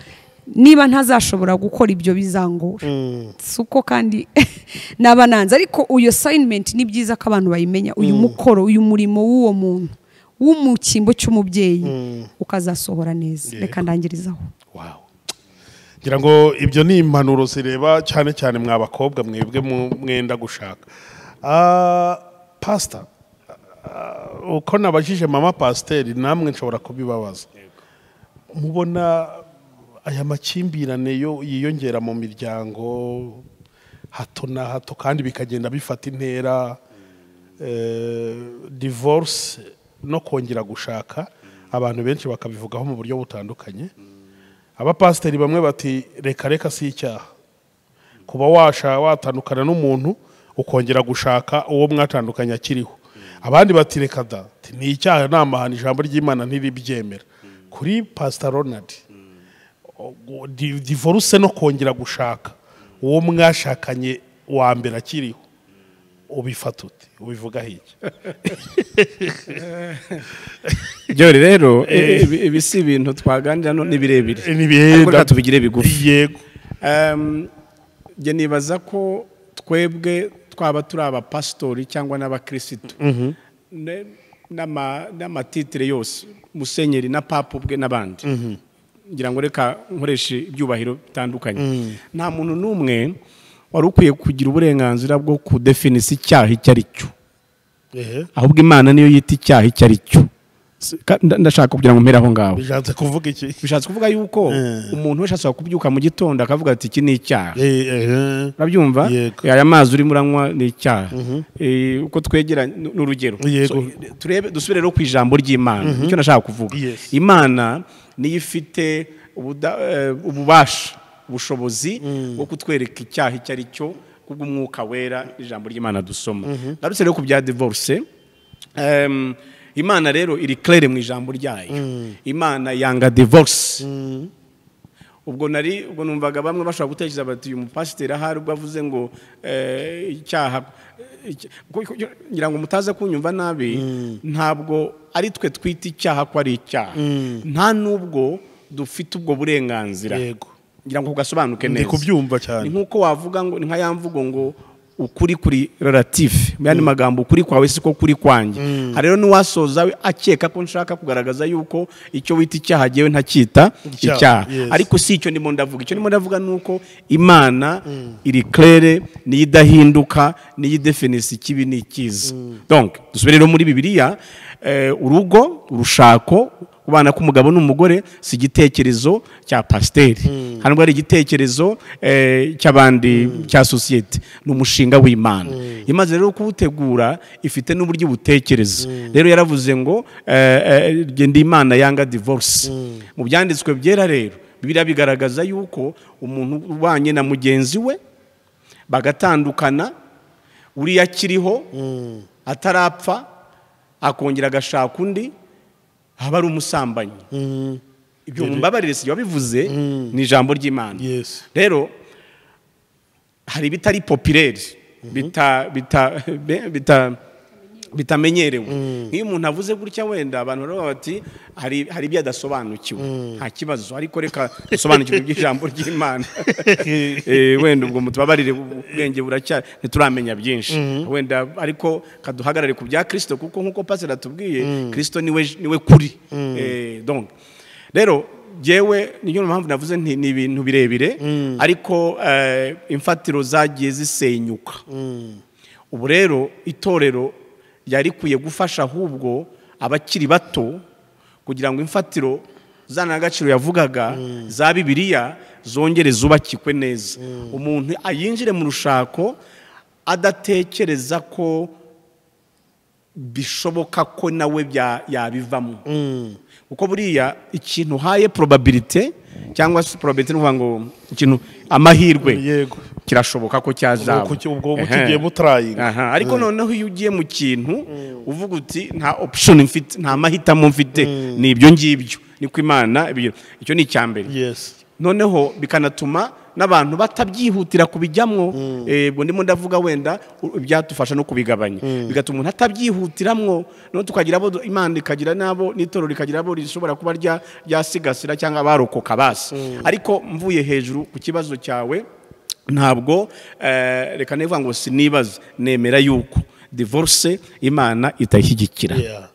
niba ntazashobora gukora ibyo bizangora si uko kandi naba nanze ariko iyo sayinimenti ni byiza ko abantu bayimenya uyu mukoro uyu murimo w'uwo muntu w'umukingo cy'umubyeyi ukazasohora neza Yego. reka ndangirizaho Wow. ngira ngo ibyo ni impanuro zireba cyane cyane mwa bakobwa mwebwe mu- mwenda gushaka Ah, pasita ah, uko nabajije mama pasiteri namwe nshobora kubibabaza mubona aya makimbirane yo yiyongera mu miryango hato na hato kandi bikagenda bifata intera eh, divorce no kongera gushaka abantu benshi bakabivugaho mu buryo butandukanye abapasiteri bamwe bati reka reka si icyaha kuba washa watandukana n'umuntu ukongera gushaka uwo mwatandukanye akiriho abandi bati reka da ti, ni icyaha ni amahano ijambo ry'imana ntiribyemera kuri pasita ronald o- di- divorce no kongera gushaka uwo mwashakanye wa mbere akiriho ubifata ute ubivugaho iki ibyo rero eh, ibi ibi si ibintu twaganira no ni birebire Ni birebire. Ariko reka tubigire bigufi yego Em, njye nibaza ko twebwe twaba turi abapasitori cyangwa n'abakirisitu Ne- n'ama- n'amatitire yose musenyeri na papa ubwe n'abandi ngira ngo reka nkoreshe ibyubahiro bitandukanye nta muntu n'umwe wari ukwiye kugira uburenganzira bwo kudefinisa icyaha icyo ari cyo Ehe. ahubwo imana niyo yita icyaha icyo ari cyo Si- ka- nda- ndashaka kugira ngo mpere aho ngaho bishatse kuvuga iki bishatse kuvuga yuko umuntu wese ashobora kubyuka mu gitondo akavuga ati iki ni icyaha Eh, ehe. urabyumva Yego. aya mazi urimo uranywa ni icyaha Eh, uko twegera ni ni urugero Yego. So, eh, turebe dusubire rero ku ijambo ry'imana nicyo nashaka kuvuga Yes. imana niyo ifite ubuda- eh, ububasha ubushobozi bwo kutwereka icyaha icyo ari cyo kubw'umwuka wera ijambo ry'imana dusoma ndarutse rero ku bya divorce Em, imana rero iri claire mu ijambo ryayo imana yanga divorce ubwo nari ubwo numvaga bamwe bashobora gutekereza bati uyu mupasiteri ahari ubwo avuze ngo eh, icyaha eh, icya- kuko- kuko- ngira ngo mutaze kunyumva nabi ntabwo ari twe twita icyaha ko ari icyaha nta n'ubwo dufite ubwo burenganzira Yego. ngira ngo ugasobanuke ndi neza kubyumva ni cyane nk'uko wavuga ngo ni nka ya mvugo ngo ukuri kuri relative mu yandi magambo ukuri kwawe si ko kuri kwanjye aha rero n'uwasoza we akeka ko nshaka kugaragaza yuko icyo wita icyaha agiyewe ntacyita Icyaha, icyaha yes. ariko si icyo ndimo ndavuga icyo ndimo ndavuga ni uko imana iri claire niyo idahinduka niyo idefinisa ikibi n'ikiza donc dusubire rero muri bibiliya eh, urugo urushako kubana k'umugabo n'umugore si igitekerezo cya pasiteri hano ari igitekerezo eh, cy'abandi cya sosiyete ni umushinga w'imana imaze rero kuwutegura ifite n'uburyo butekereza rero yaravuze ngo eh, eh, jye ndi imana yanga divorce mu byanditswe byera rero biriya bigaragaza yuko umuntu ubanye na mugenzi we bagatandukana uriya akiriho atarapfa akongera agashaka undi haba ari umusambanyi ibyo mumbabarire si jye wabivuze ni ijambo ry'imana Yes. rero hari ibitari popireri bita bita be- bita bitamenyerewe nk'iyo umuntu avuze gutya wenda abantu baravuga bati hari hari ibyo adasobanukiwe nta kibazo ariko reka dusobanukirwe iby'ijambo ry'imana Eh, wenda ubwo mutubabarire ubwenge buracyari ntituramenya byinshi wenda ariko kaduhagarare ku bya kirisito kuko nk'uko pasiteri atubwiye kirisito niwe niwe kuri Eh, donc rero yewe niyo mpamvu navuze nti ni ibintu birebire ariko eh, imfatiro zagiye zisenyuka ubu rero itorero ryari rikwiye gufasha ahubwo abakiri bato kugira ngo imfatiro zanagaciro yavugaga za bibiliya zongere zubakikwe neza umuntu ayinjire mu rushako adatekereza ko bishoboka ko nawe bya- yabivamo kuko buriya ikintu uhaye probabilite cyangwa se probabilite ni ukuvuga ngo ikintu amahirwe Yego. kirashoboka ko cyazaba Ubwo uki- ubwo Ehe. ukigiye mutarayinga. Aha, ariko noneho iyo ugiye mu kintu uvuga uti nta option mfite nta mahitamo mfite ni ibyo ngibyo niko imana ibyo icyo ni icya mbere yes noneho bikanatuma n'abantu batabyihutira kubijyamwo Eh, ubwo ndimo ndavuga wenda u- ibyadufasha no kubigabanya bigatuma umuntu atabyihutiramwo no tukagira abo du- imana ikagira n'abo n'itorero rikagira abo rishobora kuba rya- ryasigasira cyangwa abarokoka basi ariko mvuye hejuru ku kibazo cyawe ntabwo eh, reka nivuga ngo sinibaze nemera yuko divorce imana itayishyigikira Yeah.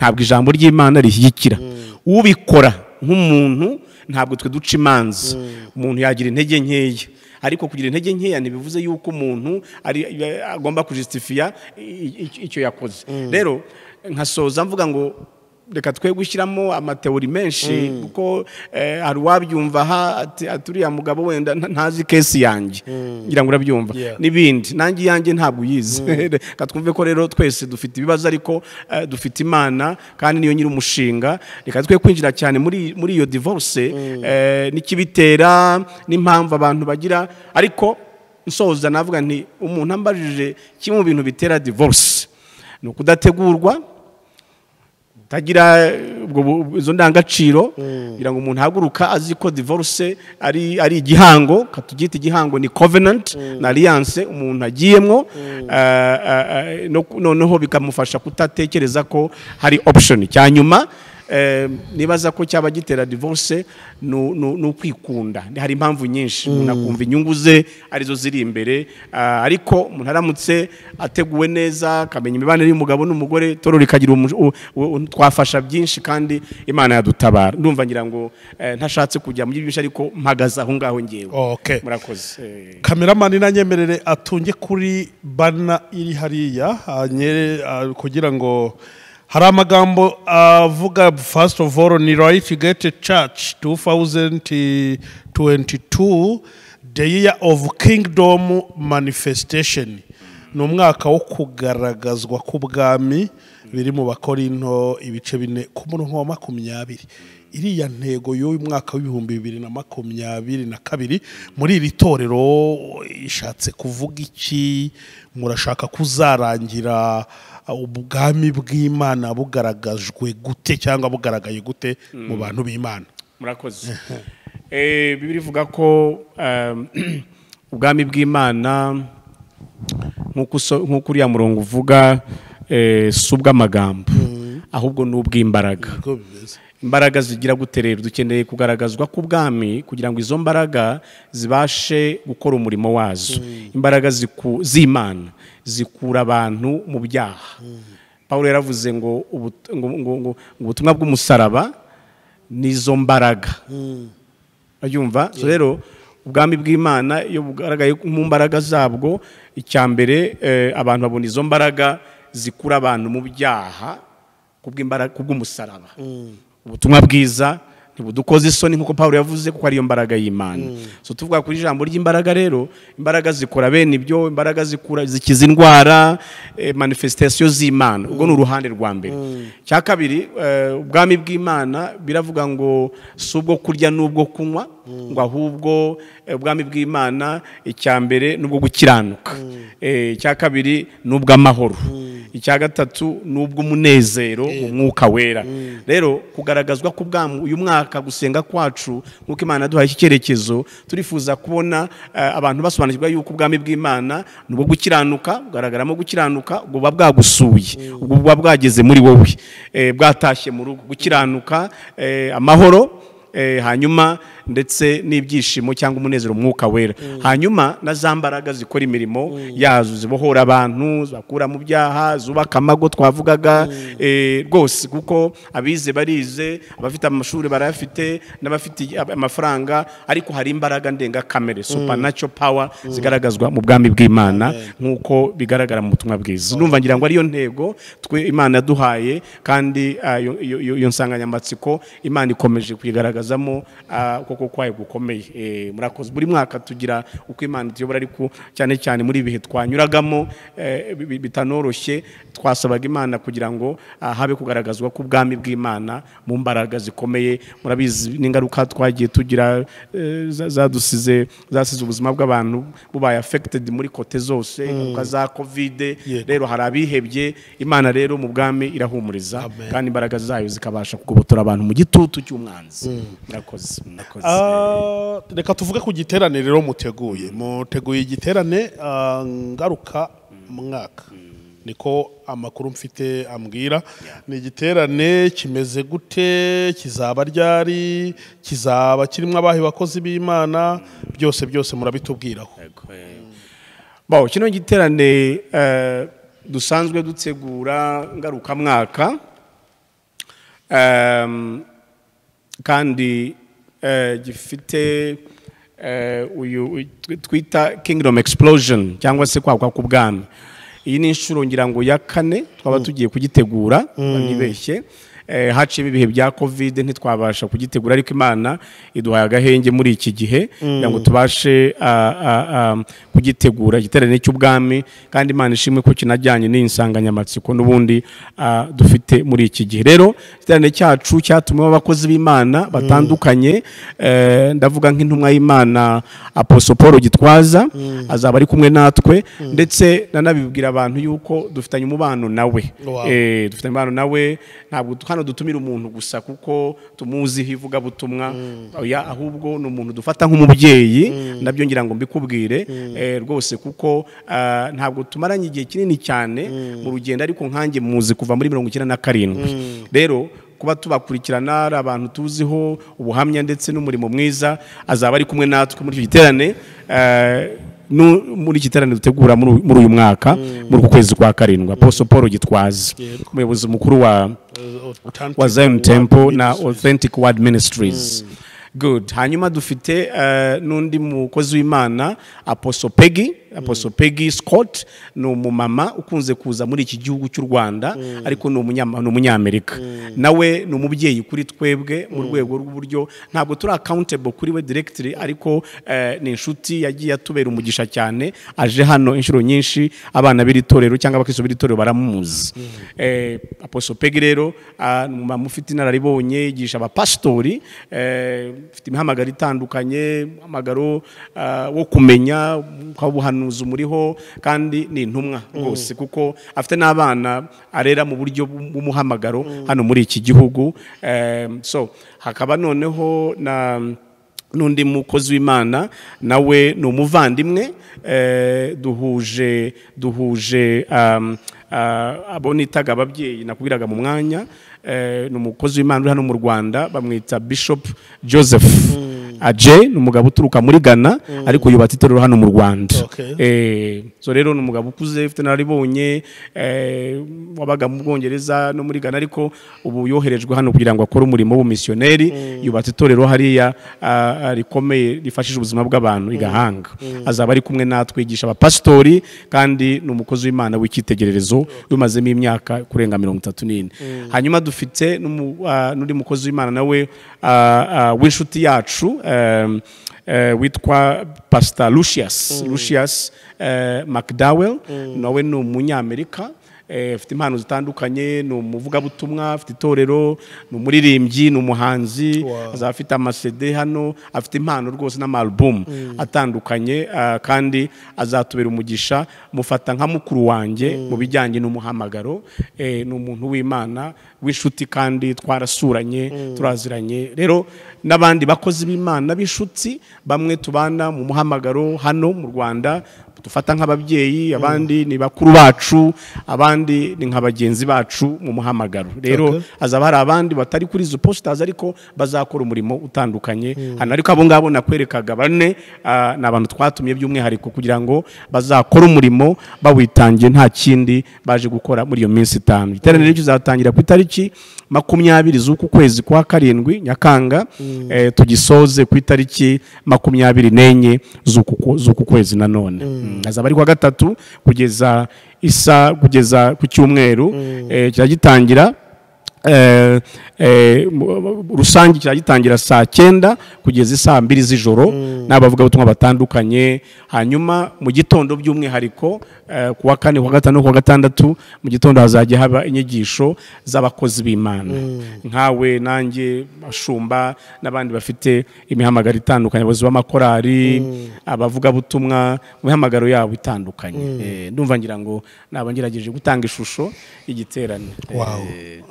ntabwo ijambo ry'imana rishyigikira ubikora nk'umuntu ntabwo twe duca imanza umuntu yagira intege nkeya ariko kugira intege nkeya ntibivuze yuko umuntu ari- agomba kujisitifiya i- i- icyo yakoze rero nkasoza mvuga ngo reka twe gushyiramo amateori menshi kuko eh, hari uwabyumva aha ati ati uriya mugabo wenda nta- ntazi kesi yanjye ngira ngo urabyumva Yeah. n'ibindi nanjye iyanjye ntabwo uyizi reka twumve ko rero twese dufite ibibazo ariko eh, dufite imana kandi niyo nyiri umushinga reka twe kwinjira cyane muri muri iyo divorce eh, n'ikibitera n'impamvu abantu bagira ariko nsoza navuga nti umuntu ambajije kimwe mu bintu bitera divorce ni ukudategurwa tagira eh, ubwo bu- bu- izo ndangagaciro kugira ngo umuntu ahaguruka azi ko divorce ari ari igihango katugita igihango ni covenant na alliance umuntu agiyemo eh, eh, eh, no- noneho bikamufasha kutatekereza ko hari option cya nyuma eh, nibaza ko cyaba gitera divorce ni u- ni u- ni ukwikunda hari impamvu nyinshi umuntu akumva inyungu ze arizo ziri imbere ah, ariko umuntu aramutse ateguwe neza akamenya imibanire y'umugabo n'umugore toro rikagira umu- u- u- u- twafasha byinshi kandi imana yadutabara ndumva ngira ngo eh, ntashatse kujya mu byinshi ariko mpagaze aho ngaho ngewe okay murakoze Eh, kameramani nanyemerere atunge kuri bana iri hariya anyere ah, kugira ngo hari amagambo avuga first of all ni right gate church 2022 the year of kingdom manifestation ni umwaka wo kugaragazwa k'ubwami biri mu bakorinto ibice bine ku murongo wa makumyabiri iriya ntego y'uyu mwaka w'ibihumbi bibiri na makumyabiri na kabiri muri iri torero ishatse kuvuga iki murashaka kuzarangira ubwami bw'imana bugaragajwe gute cyangwa bugaragaye gute mu bantu b'imana murakoze Eh, bibiri ivuga ko ehm, ubwami bw'imana nk'uko uso- nk'uko uriya murongo uvuga eh, si ubw'amagambo ahubwo ni ubw'imbaraga niko bimeze imbaraga zigira gute rero dukeneye kugaragazwa k'ubwami kugira ngo izo mbaraga zibashe gukora umurimo wazo imbaraga ziku- z'imana zikura abantu mu byaha paul yaravuze ngo ubut- ngo- ngo- ngo ubutumwa bw'umusaraba nizo mbaraga urabyumva So rero ubwami bw'imana iyo bugaragaye mu mbaraga zabwo icya mbere eh, abantu babona izo mbaraga zikura abantu mu byaha kubw'imbaraga kubw'umusaraba ubutumwa bwiza ntibudukoze isoni nk'uko paul yavuze kuko ariyo mbaraga y'imana so tuvuga kuri ijambo ry'imbaraga rero imbaraga zikora bene ibyo imbaraga zikura zikiza indwara eh, manifestation z'imana ubwo ni uruhande rwa mbere cya kabiri eh, ubwami bw'imana biravuga ngo si ubwo kurya n'ubwo kunywa ngo ahubwo eh, ubwami bw'imana icya mbere ni ubwo gukiranuka Eh, icya kabiri ni ubw'amahoro icya gatatu ni ubw'umunezero mu mwuka wera rero kugaragazwa ku bwamu uyu mwaka gusenga kwacu nk'uko imana yaduhaye iki cyerekezo turifuza kubona eh, abantu basobanukirwa yuko ubwami bw'imana ni ubwo gukiranuka bugaragaramo gukiranuka ubwo buba bwagusuye ubwo buba bwageze muri wowe eh, bwatashye mu rugo gukiranuka eh, amahoro Eh, hanyuma ndetse n'ibyishimo cyangwa umunezero umwuka wera hanyuma na za mbaraga zikora imirimo yazo zibohora abantu zibakura mu byaha zubaka amago twavugaga eh, rwose kuko abize barize abafite amashuri barayafite n'abafite amafaranga ariko hari imbaraga ndengakamere supernatural power zigaragazwa mu bwami bw'imana nk'uko bigaragara mu butumwa bwiza numva ngira ngo ariyo ntego twe imana yaduhaye kandi ah, iyo- iyo iyo nsanganyamatsiko imana ikomeje kuyigaragazamo ah, ukuboko kwayo gukomeye Eh, murakoze buri mwaka tugira uko imana ituyobora ariko cyane cyane muri ibi bihe twanyuragamo eh, bi- bi- bitanoroshye twasabaga imana kugira ngo ah, habe kugaragazwa k'ubwami bw'imana mu mbaraga zikomeye murabizi n'ingaruka twagiye tugira eh, za- zadusize zasize ubuzima bw'abantu bubaye affected muri kote zose ingaruka za kovide Yeah. rero hari abihebye imana rero mu bwami irahumuriza Amen. kandi imbaraga zayo zikabasha kugobotora abantu mu gitutu cy'umwanzi murakoze murakoze Ah, reka tuvuge ku giterane rero muteguye muteguye igiterane ah, ngaruka mwaka niko amakuru mfite ambwira ni igiterane kimeze gute kizaba ryari kizaba kirimo abahe bakozi b'imana byose byose murabitubwiraho Bon, kino giterane eh, dusanzwe dutegura ngarukamwaka Em, kandi eh, gifite eh, uyu uyu twi- twita kingdom explosion cyangwa se kwaguka k'ubwami iyi ni inshuro ngira ngo ya kane twaba tugiye kugitegura ntibeshye haciyemo ibihe bya kovide ntitwabasha kugitegura ariko imana iduhaye agahenge muri iki gihe kugira ngo tubashe ah, ah, ah, kugitegura igiterane cy'ubwami kandi imana ishimwe ko kinajyanye n'iyi nsanganyamatsiko n'ubundi ah, dufite muri iki gihe rero igiterane cyacu cyatumiwe abakozi b'imana batandukanye eh, ndavuga nk'intumwa y'imana aposo paul gitwaza azaba ari kumwe natwe ndetse nanabibwira abantu yuko dufitanye umubano nawe Wow. Eh, Eh, dufite impano nawe ntabwo tu- hano dutumira umuntu gusa kuko tumuziho ivugabutumwa oya ahubwo ni umuntu dufata nk'umubyeyi nabyo ngira ngo mbikubwire eh, rwose kuko ah, ntabwo tumaranye igihe kinini cyane mu rugendo ariko nkanjye muzi kuva muri mirongo icyenda na karindwi rero kuba tubakurikirana ari abantu tuziho ubuhamya ndetse n'umurimo mwiza azaba ari kumwe natwe muri icyo giterane eh, nu- muri iki giterane dutegura muri uyu- muri uyu mwaka muri uku kwezi kwa karindwi aposo paul gitwaza umuyobozi mukuru wa wa zion temple na authentic word ministries good hanyuma dufite eh, n'undi mukozi w'imana aposo pegi aposo pegi scott ni umumama ukunze kuza muri iki gihugu cy'u rwanda ariko ni umunyama- ni umunyamerika nawe ni umubyeyi kuri twebwe mu rwego rw'uburyo ntabwo turi accountable kuri we directly ariko eh, ni inshuti yagiye atubera umugisha cyane aje hano inshuro nyinshi abana b'iri torero cyangwa abakristo b'iri torero baramuzi eh, aposo pegi rero ah, ni umumama ufite inararibonye yigisha abapasitori eh, ufite imihamagaro itandukanye umuhamagaro ah, wo kumenya ukaba ubuhanuzi umuriho kandi ni intumwa rwose kuko afite n'abana arera mu buryo bw'umuhamagaro hano muri iki gihugu Eh, so hakaba noneho na n'undi mukozi w'imana nawe ni umuvandimwe eh, duhuje duhuje um, ah, abo nitaga ababyeyi nakubwiraga mu mwanya eh, ni umukozi w'imana uri hano mu rwanda bamwita bishop joseph aje ni umugabo uturuka muri ghana ariko yubatse itorero hano mu rwanda Okay. Eh, so rero ni umugabo ukuze ufite nararibonye eh, wabaga mu bwongereza no muri ghana ariko ubu yoherejwe hano kugira ngo akore umurimo w'ubumisiyoneri yubatse itorero hariya ah, ah, rikomeye rifashije ubuzima bw'abantu i gahanga azaba ari kumwe natwe yigisha abapasitori kandi ni umukozi w'imana w'icyitegererezo wimazemo imyaka kurenga mirongo itatu n'ine hanyuma dufite n'umu- ah, n'undi mukozi w'imana nawe ah, ah, w'inshuti yacu em, eh, witwa pastor lucius lucius eh, mcdowell nawe ni umunyamerika eh, afite impano zitandukanye ni umuvugabutumwa afite itorero ni umuririmbyi ni umuhanzi Wow. azaba afite amasede hano afite impano rwose n'amarubumu atandukanye ah, kandi azatubera umugisha mufata nka mukuru wanjye mu bijyanye n'umuhamagaro Eh, ni umuntu w'imana w'inshuti kandi twarasuranye turaziranye rero n'abandi bakozi b'imana b'inshuti bamwe tubana mu muhamagaro hano mu rwanda dufata nk'ababyeyi abandi ni bakuru bacu abandi ni nka bagenzi bacu mu muhamagaro rero Okay. hazaba hari abandi batari kuri izo positazi ariko bazakora umurimo utandukanye hano ariko abo ngabo nakwerekaga bane ah, ni abantu twatumye by'umwihariko kugira ngo bazakore umurimo bawitangiye nta kindi baje gukora muri iyo minsi itanu iteraniro rizatangira ku itariki makumyabiri z'uku kwezi kwa karindwi nyakanga eh, tugisoze ku itariki makumyabiri n'enye z'uku ku- z'uku kwezi nanone Mm, azaba ari kuwa gatatu kugeza isa kugeza ku cyumweru eh, kirajya gitangira eh, eh, mu- rusange kirajya gitangira saa cyenda kugeza isaa mbiri z'ijoro n'abavugabutumwa batandukanye hanyuma mu gitondo by'umwihariko eh, ku wa kane ku wa gatanu no ku wa gatandatu mu gitondo hazajya haba inyigisho z'abakozi b'imana nkawe nanjye ashumba n'abandi bafite imihamagaro itandukanye abayobozi b'amakorali abavugabutumwa mu mihamagaro yabo itandukanye Eh, ndumva ngira ngo naba ngerageje gutanga ishusho y'igiterane Wow.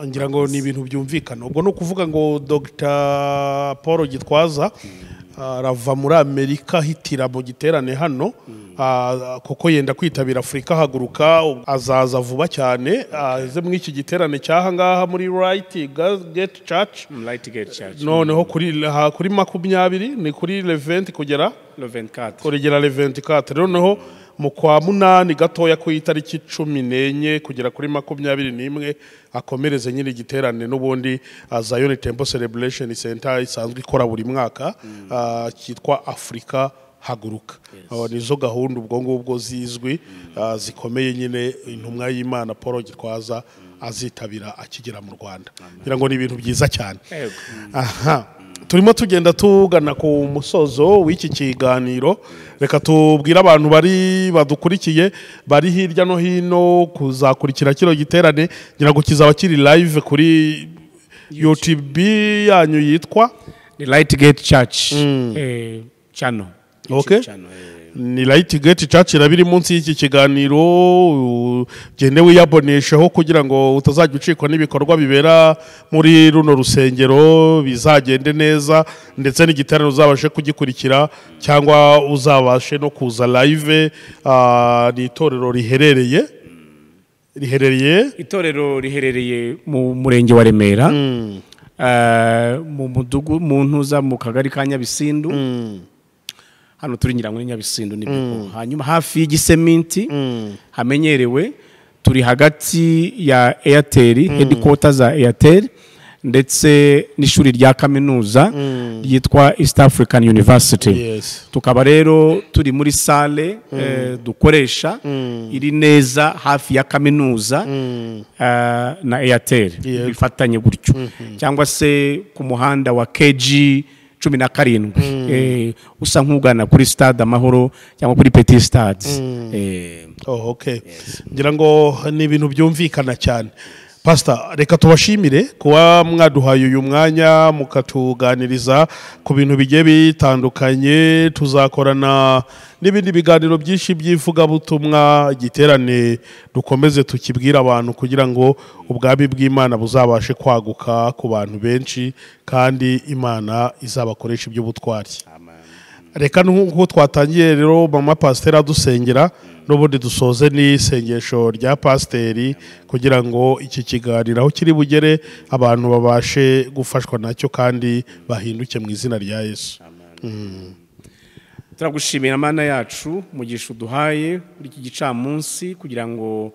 ngira ngo ni ibintu byumvikana ubwo ni ukuvuga ngo dr paul gitwaza arava muri amerika ahitira mu giterane hano ah, kuko yenda kwitabira afurika ahaguruka azaza vuba cyane aze muri iki giterane cy'ahangaha muri right gate church Lightgate Church. noneho kuri ha- kuri makumyabiri ni kuri leventi kugera Le 24. urugero leventi kate noneho mu kwa munani gatoya ku itariki cumi n'enye kugera kuri makumyabiri n'imwe akomereze nyiri igiterane n'ubundi ah, Zion Temple Celebration Center isanzwe ikora buri mwaka ah, cyitwa Africa haguruka Ah, nizo gahunda ubwo ngubwo zizwi ah, zikomeye nyine intumwa y'Imana Paul Gitwaza azitabira akigera mu Rwanda ngira ngo ni ibintu byiza cyane Yego. aha turimo tugenda tugana ku musozo w'iki kiganiro reka tubwire abantu bari badukurikiye bari hirya no hino kuzakurikira kino giterane ngira ngo kizaba kiri live kuri YouTube yanyu yitwa Ni Lightgate Church. Eh, channel. Okay. YouTube channel, eh. ni Light Gate Church iraba iri munsi y'iki kiganiro ugende wiyabonesheho kugira ngo utazajya ucikwa n'ibikorwa bibera muri runo rusengero bizagende neza ndetse n'igiterane uzabashe kugikurikira cyangwa uzabashe no kuza live ah, ni itorero riherereye riherereye Itorero riherereye mu murenge wa Remera. Eh, mu mudugu mu ntuza mu kagari ka Nyabisindu. Hano turi nyirango ni Nyabisindu ni Bigogwe. Hanyuma hafi y'igiseminti hamenyerewe turi hagati ya Airtel headquarters za Airtel ndetse n'ishuri rya kaminuza ryitwa East African University. yes tukaba rero turi muri sale eh, dukoresha iri neza hafi ya kaminuza eh, na airtel Yego. bifatanye gutyo cyangwa se ku muhanda wa kg cumi na karindwi eh, usa nk'ugana kuri stade amahoro cyangwa kuri petit stade eh, Oh, okay. ngira ngo ni ibintu byumvikana cyane pasita reka tubashimire kuba mwaduhaye uyu mwanya mukatuganiriza ku bintu bigiye bitandukanye tuzakorana n'ibindi biganiro byinshi by'ivugabutumwa igiterane dukomeze tukibwire abantu kugira ngo ubwami bw'imana buzabashe kwaguka ku bantu benshi kandi imana izabakoresha iby'ubutwari reka nk'uko twatangiye rero mama pasiteri adusengera n'ubundi dusoze n'isengesho rya pasiteri kugira ngo iki kiganiro aho kiri bugere abantu babashe gufashwa nacyo kandi bahinduke mu izina rya yesu turagushimira mana yacu mugisha uduhaye kuri iki gicamunsi kugira ngo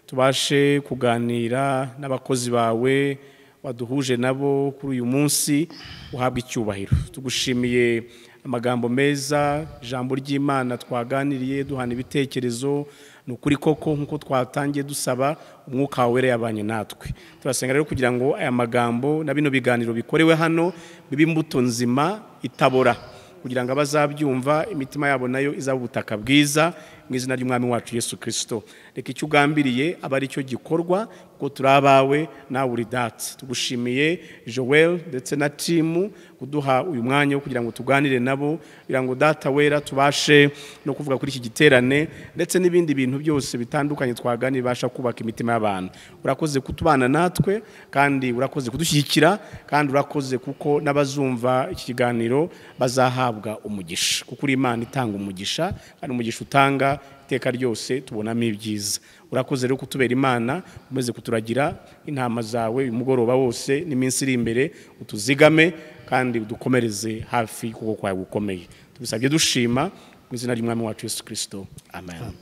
tubashe kuganira n'abakozi bawe waduhuje nabo kuri uyu munsi uhabwa icyubahiro tugushimiye amagambo meza ijambo ry'imana twaganiriye duhana ibitekerezo ni ukuri koko nk'uko twatangiye dusaba umwuka wawe wera yabanye natwe turasenga rero kugira ngo aya magambo na bino biganiro bikorewe hano bibe imbuto nzima itabora kugira ngo abazabyumva imitima yabo nayo izaba ubutaka bwiza mu mu izina ry'umwami wacu yesu kirisito reka icyo ugambiriye aba ari cyo gikorwa kuko turi abawe nawe uri dati tugushimiye joel ndetse na timu kuduha uyu mwanya wo kugira ngo tuganire nabo kugira ngo data wera tubashe no kuvuga kuri iki giterane ndetse n'ibindi bintu byose bitandukanye twaganira bibasha kubaka imitima y'abantu urakoze kutubana natwe kandi urakoze kudushyigikira kandi urakoze kuko n'abazumva iki kiganiro bazahabwa umugisha kuko uri imana itanga umugisha kandi umugisha utanga iteka ryose tubonamo ibyiza urakoze rero kutubera imana umaze kuturagira intama zawe uyu mugoroba wose n'iminsi iri imbere utuzigame kandi udukomereze hafi kuko kwawe gukomeye tubisabye dushima mu izina ry'umwami wacu yesu kirisito amen,